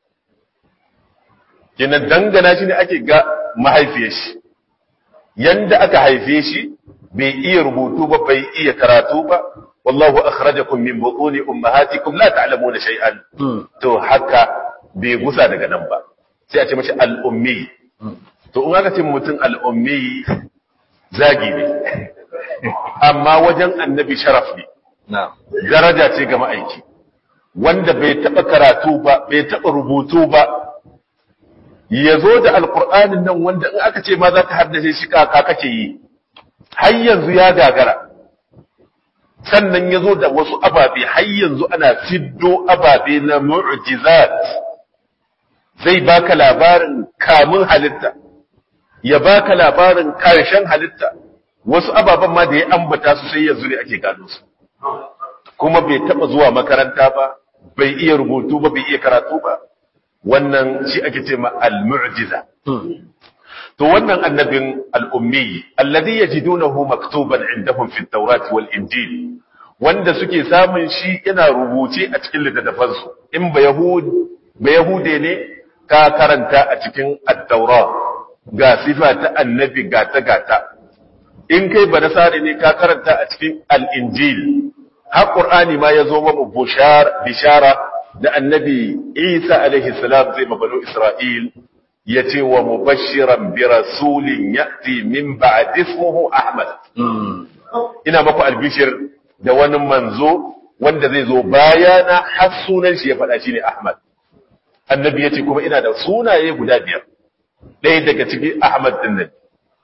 kina dangana shi ne ake ga mahaifiyar shi yanda aka haife shi bai iya rubutu ba bai iya karatu ba wallahu akhrajakum min butuni ummahatikum la ta'lamuna shay'an to haka bai gusa daga nan ba sai a ce mashi al-ummi to in aka ce mutum al-ummi zagi ne amma wajen annabi sharaf ne daraja ce ga ma'aiki wanda bai taɓa karatu ba bai taɓa rubutu ba ya zo da alƙur'anin nan wanda in aka ce ma za ka haddace shi kaka kake yi har yanzu ya gagara sannan ya zo da wasu ababe har yanzu ana fiddo ababe na mu'jizat zai baka labarin kamun halitta ya baka labarin ƙarshen halitta wasu ababen ma da ya ambata su sai yanzu ne ake gano su kuma bai taba zuwa makaranta ba bai iya rubutu ba bai iya karatu ba wannan shi ake ce ma al-mu'jiza to wannan annabin al-ummi alladhi yajidunahu maktuban indahum fi at-taurat wal injil wanda suke samun shi yana rubuce a cikin littattafan su in ba yahud ba yahude ne ka karanta a cikin at-taurat ga sifa ta annabi gata gata in kai ba nasari ne ka karanta a cikin al-injil har qur'ani ma yazo mamu bushar bishara da annabi Isa alaihi salam zai mabanu Isra'il ya ce wa mubashiran bi rasulin ya'ti min ba'd ismuhu Ahmad ina maku albishir da wani manzo wanda zai zo bayana har sunan shi ya faɗa shi ne Ahmad annabi ya ce kuma ina da sunaye guda biyar ɗaya daga cikin Ahmad din nan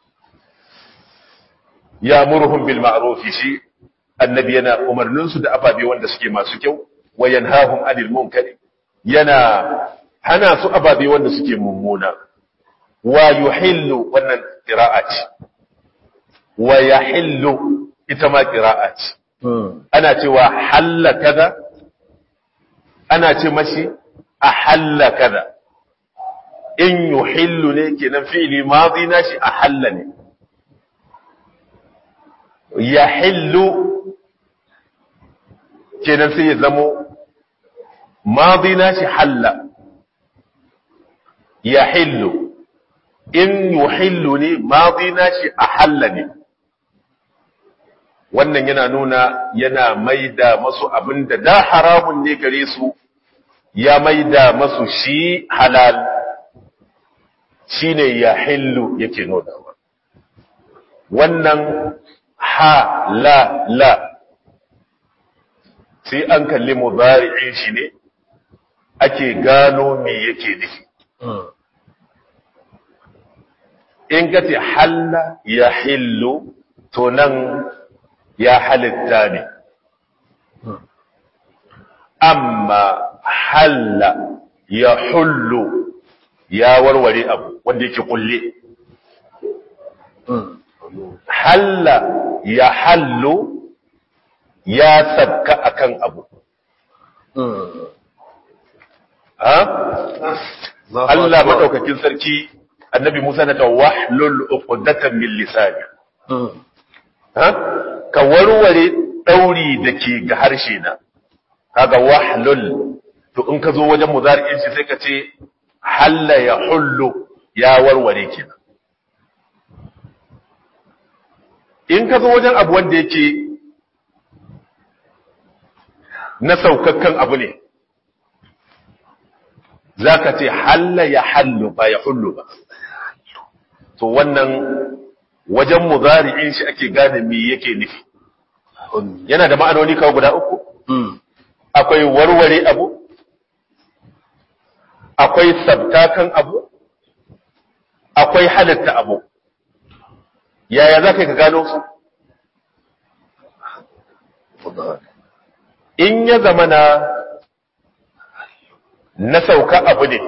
ya murhum bil ma'ruf shi annabi yana umarnin su da ababe wanda suke masu kyau wa yanhahum anil munkari yana hana su ababe wanda suke mummuna wa yuhillu wannan qira'a ce wa yahillu ita ma qira'a ce ana cewa halla kaza ana ce mashi ahalla kaza in yuhillu ne kenan fi'li madi nashi ahalla ne yahillu kenan sai ya zamo madi nashi halla yahillu in yuhillu ne madi nashi ahalla ne wannan yana nuna yana maida masu abin da da haramun ne gare su ya maida masu shi halal shi ne ya hillu yake nodawa wannan ha la la sai an kalli mubari'in shi ne ake gano me yake nufi in ka ce halla ya hillu to nan ya halitta ne amma halla ya hullu ya warware abu wanda yake kulle halla ya hallu ya sabka akan abu ha Allah madaukakin sarki annabi Musa na ta wahlul uqdatan min lisani ha ka warware ɗauri da ke ga harshe na kaga wahlul to in ka zo wajen muzari'in shi sai ka ce halla ya hullu ya warware kenan in ka zo wajen abu wanda yake na saukakkan abu ne za ka ce halla ya hallu ba ya hullu ba to wannan wajen muzari'in shi ake gane me yake nufi yana da ma'anoni kawo guda uku akwai warware abu akwai sabtakan abu akwai halitta abu yaya za ka gano su in ya zama na na sauka abu ne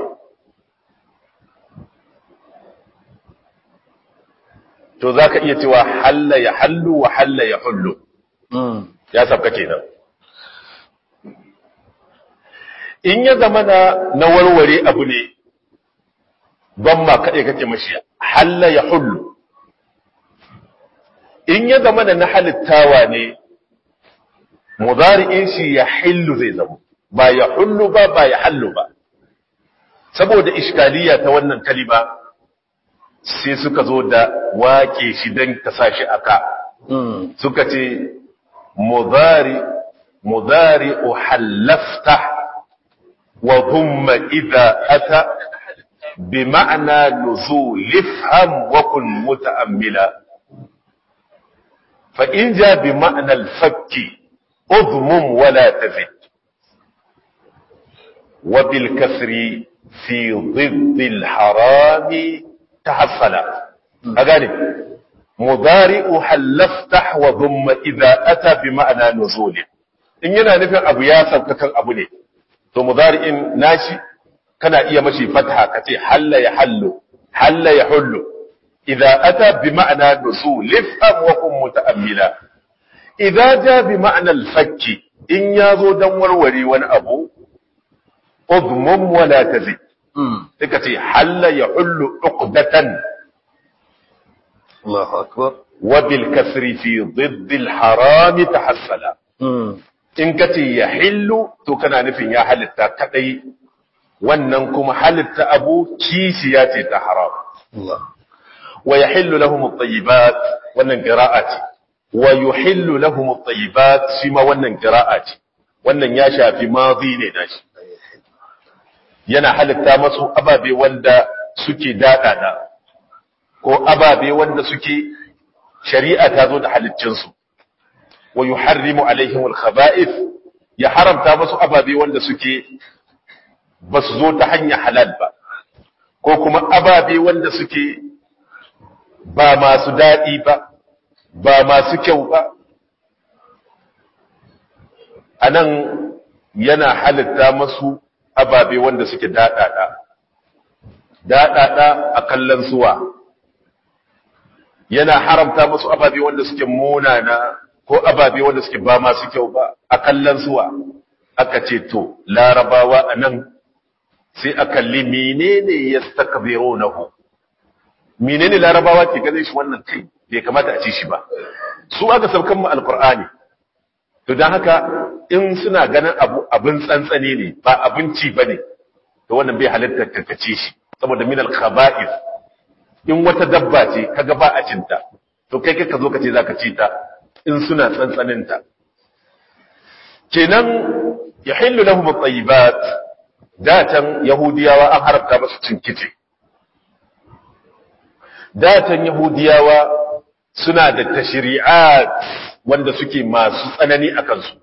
to za ka iya cewa halla ya hallu wa halla ya hullu ya sabka kenan in ya zama na na warware abu ne ban ma kaɗai kake mashi halla ya hullu in ya zama na halittawa ne muzari'in shi ya hillu zai zama ba ya hullu ba ba ya hallu ba saboda iskaliya ta wannan kalima sai suka zo da wake shi don ta sa shi aka suka ce mudari mudari uhallafta wa dhumma idha ata bi ma'na nuzul ifham wa kun muta'ammila fa in ja bi ma'na al-fakki udmum wa la tazid wa bil kasri fi ضد الحرام تحصل أغاني مضارع حلفتح وضم إذا أتى بمعنى نزول إن yana nufin abu ya sauka kan abu ne to mudari'in nashi kana iya mashi fatha kace halla ya hallu halla ya hullu idza ata bi ma'na nuzul ifham wa kun muta'ammila idza ja bi ma'na al-fakki in yazo dan warware wani abu udmum wala tazid suka ce halla ya hullu uqdatan Allahu akbar wa bil kasri fi ضد الحرام tahassala in ka ce ya hillu to kana nufin ya halitta kadai wannan kuma halitta abu kishiya ce ta haram Allah wa yahillu lahum at-tayyibat wannan qira'a ce wa yuhillu lahum at-tayyibat shi ma wannan qira'a ce wannan ya shafi madi ne nashi yana halitta masu ababe wanda suke dadada ko ababe wanda suke shari'a ta zo da halittinsu wa yuharrimu alaihim al-khaba'ith ya haramta masu ababe wanda suke ba su zo ta hanyar halal ba ko kuma ababe wanda suke ba masu daɗi ba ba masu kyau ba a nan yana halitta masu ababe wanda suke daɗaɗa daɗaɗa a kallon suwa yana haramta masu ababe wanda suke munana ko ababe wanda suke ba masu kyau ba a kallon suwa aka ce to larabawa a nan sai a kalli menene ya stakbiro na hu menene larabawa ke ganin shi wannan kai bai kamata a ci shi ba su aka saukan mu alkur'ani to don haka in suna ganin abu abin tsantsane ne ba abinci ba ne to wannan bai halitta karkace shi saboda min alkhaba'is in wata dabba ce kaga ba a cinta to kai ka zo ka ce zaka ci ta in suna tsantsanin ta kenan yahillu lahum at-tayyibat datan yahudiyawa an haramta musu cin kice datan yahudiyawa suna da tashri'at wanda suke masu tsanani a kansu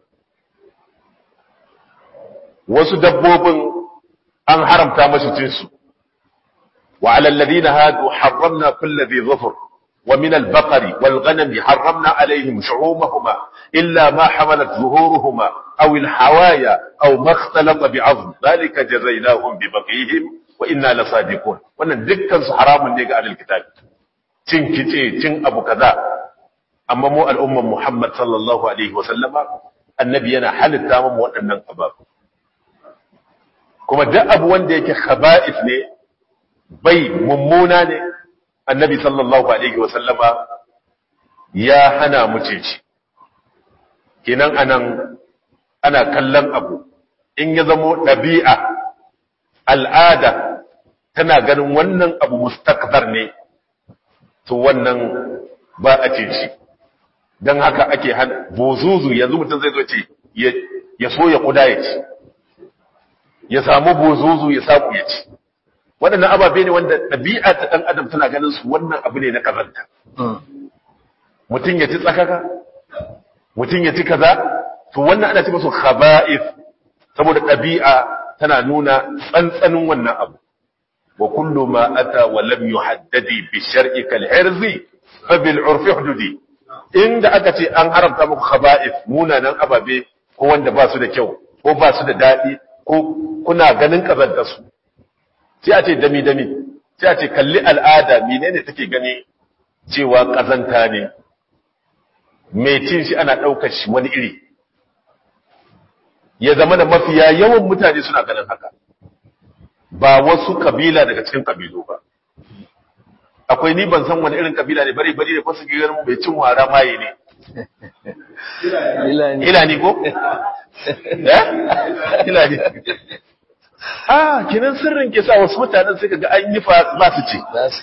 wasu dabbobin an haramta masu cin su wa alal ladina hadu harramna kulli dhi dhufr wa min al baqari wal ghanami harramna alaihim shu'umahuma illa ma hamalat zuhuruhuma aw al hawaya aw ma ikhtalata bi 'azm dhalika jazainahum bi baqihim wa inna lasadiqun wannan dukkan su haramun ne ga ahlul kitab cin kice cin abu kaza amma mu al'umman Muhammad sallallahu alaihi wa sallama annabi yana halitta mu waɗannan ababu kuma duk abu wanda yake khaba'is ne bai mummuna ne annabi sallallahu alaihi wa sallama ya hana mu ce shi kenan anan ana kallon abu in ya zamo ɗabi'a al'ada tana ganin wannan abu mustakbar ne to wannan ba a ce shi don haka ake hana bozuzu yanzu mutum zai zo ce ya so ya kuda ya ci ya samu bozuzu ya samu ya ci waɗannan ababe ne wanda ɗabi'a ta ɗan adam tana ganin su wannan abu ne na kazanta mutum ya ci tsakaka mutum ya ci kaza to wannan ana ce masu khaba'ith saboda ɗabi'a tana nuna tsantsanin wannan abu wa kullu ma ata wa lam yuhaddadi bi shar'i kal hirzi fa bil urfi hududi inda aka ce an haramta muku khaba'ith munanan ababe ko wanda ba su da kyau ko ba su da dadi ko kuna ganin kazanta su sai a ce dami dami sai a ce kalli al'ada menene take gani cewa kazanta ne mai cin shi ana daukar shi wani iri ya zama da mafiya yawan mutane suna ganin haka ba wasu kabila daga cikin kabilu ba akwai ni ban san wani irin kabila ne bari bari da fasu gidan bai cin wara maye ne ilani ko eh ilani ah kinan sirrin ke sa wasu mutanen suka ga an yi fa ba su ce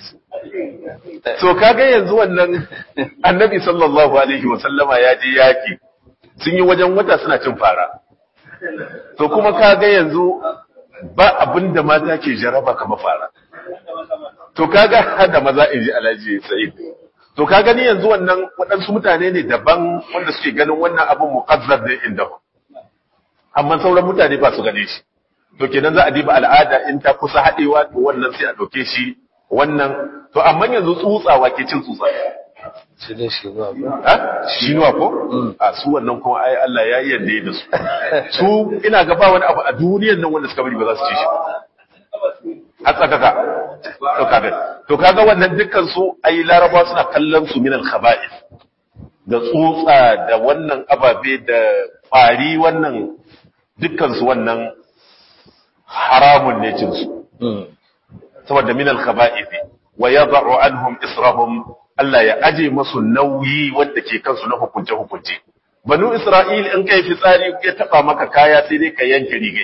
to kaga yanzu wannan annabi sallallahu alaihi wa sallama ya je yaki sun yi wajen wata suna cin fara to kuma kaga yanzu ba abin da mata ke jaraba kama fara to kaga hada maza in ji alhaji sa'id to kaga ni yanzu wannan waɗansu mutane ne daban wanda suke ganin wannan abin muqazzar ne inda amma sauran mutane ba su gane shi to kenan za a diba al'ada in ta kusa haɗewa to wannan sai a ɗauke shi wannan to amma yanzu tsutsawa ke cin tsutsa shi ne shi ba ha shinuwa ko a su wannan kuma ai Allah ya yarda da su su ina ga ba wani abu a duniyar nan wanda suka bari ba za su ci shi har tsakaka to kaga to kaga wannan dukkan su ai laraba suna kallon su min al-khaba'ith da tsutsa da wannan ababe da kwari wannan dukkan su wannan haramun ne cin su saboda min al-khaba'ith wa yad'u anhum israhum Allah ya aje musu nauyi wanda ke kansu na hukunce hukunce banu isra'il in kai fitsari ya taba maka kaya sai dai ka yanke rigai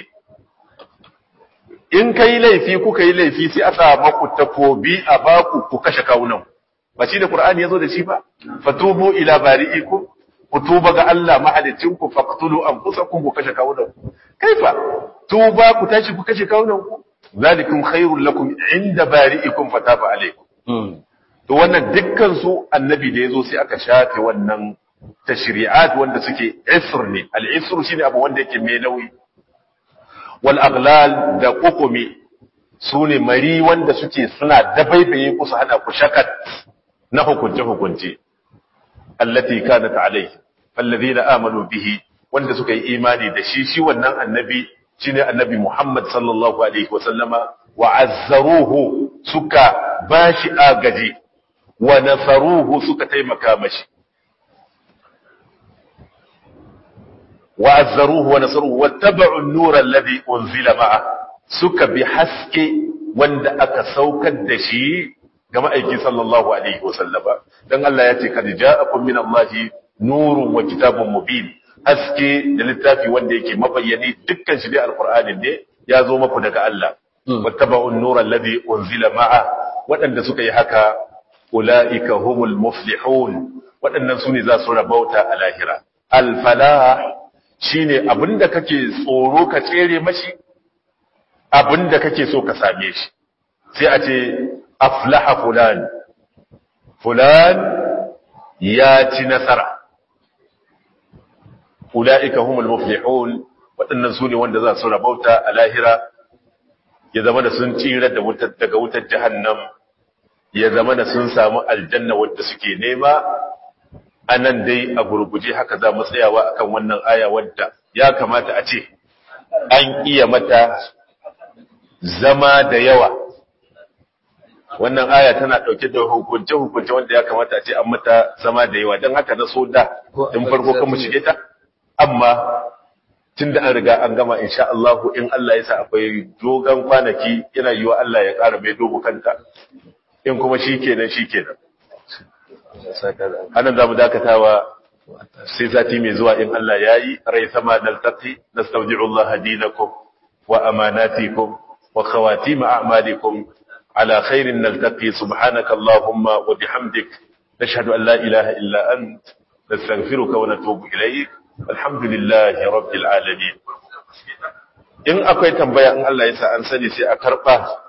in kai laifi kuka yi laifi sai aka maku takobi a baku ku kashe kawunan ba shi da qur'ani yazo da shi ba fatubu ila bari'ikum ku tuba ga Allah mahalicin ku faqtulu anfusakum ku kashe kawunan kaifa tuba ku tashi ku kashe kawunan ku zalikum khairul lakum inda bari'ikum fataba alaykum to wannan dukkan su annabi da yazo sai aka shafe wannan tashri'at wanda suke isr ne al-isr shine abu wanda yake mai nauyi wal aghlal da qukumi sune mari wanda suke suna dabaibaye ku su hana ku shakat na hukunce hukunce allati kanat alayhi alladhina amanu bihi wanda suka yi imani da shi shi wannan annabi shine annabi Muhammad sallallahu alaihi wa sallama wa azzaruhu suka bashi agaji wa nasaruhu suka taimaka mashi wa azzaruhu wa nasaruhu wattaba'u an-nura alladhi unzila ma'a suka bi haske wanda aka saukar da shi ga ma'aiki sallallahu alaihi wa sallama dan Allah ya ce kad ja'akum min Allahi nurun wa kitabun mubin haske da littafi wanda yake mabayyani dukkan shi dai alqur'ani ne ya zo maku daga Allah wattaba'un nura alladhi unzila ma'a waɗanda suka yi haka ulaika humul muflihun waɗannan sune za su rabauta a lahira al-falah shine abinda kake tsoro ka tsere mashi abinda kake so ka same shi sai a ce aflaha fulan fulan ya ci nasara ula'ika humul muflihun waɗannan su ne wanda za su rabauta a lahira ya zama da sun tsira da wutar daga wutar jahannam ya zama da sun samu aljanna wadda suke nema a nan dai a gurguje haka za mu tsayawa akan wannan aya wadda ya kamata a ce an iya mata zama da yawa wannan aya tana ɗauke da hukunce-hukunce wanda ya kamata a ce an mata zama da yawa don haka na so da in farko kan mu shige ta amma tun da an riga an gama insha Allah in Allah ya sa akwai dogon kwanaki yana yiwa Allah ya ƙara mai dogo kanta in kuma shi kenan shi kenan anan za mu dakatawa sai sati mai zuwa in Allah ya yi rai sama naltaqi nastawdi'u Allah dinakum wa amanatikum wa khawatim a'malikum على خير نلتقي سبحانك اللهم وبحمدك نشهد أن لا إله إلا أنت نستغفرك ونتوب إليك الحمد لله رب العالمين in akwai tambaya in Allah ya sa an sani sai a karba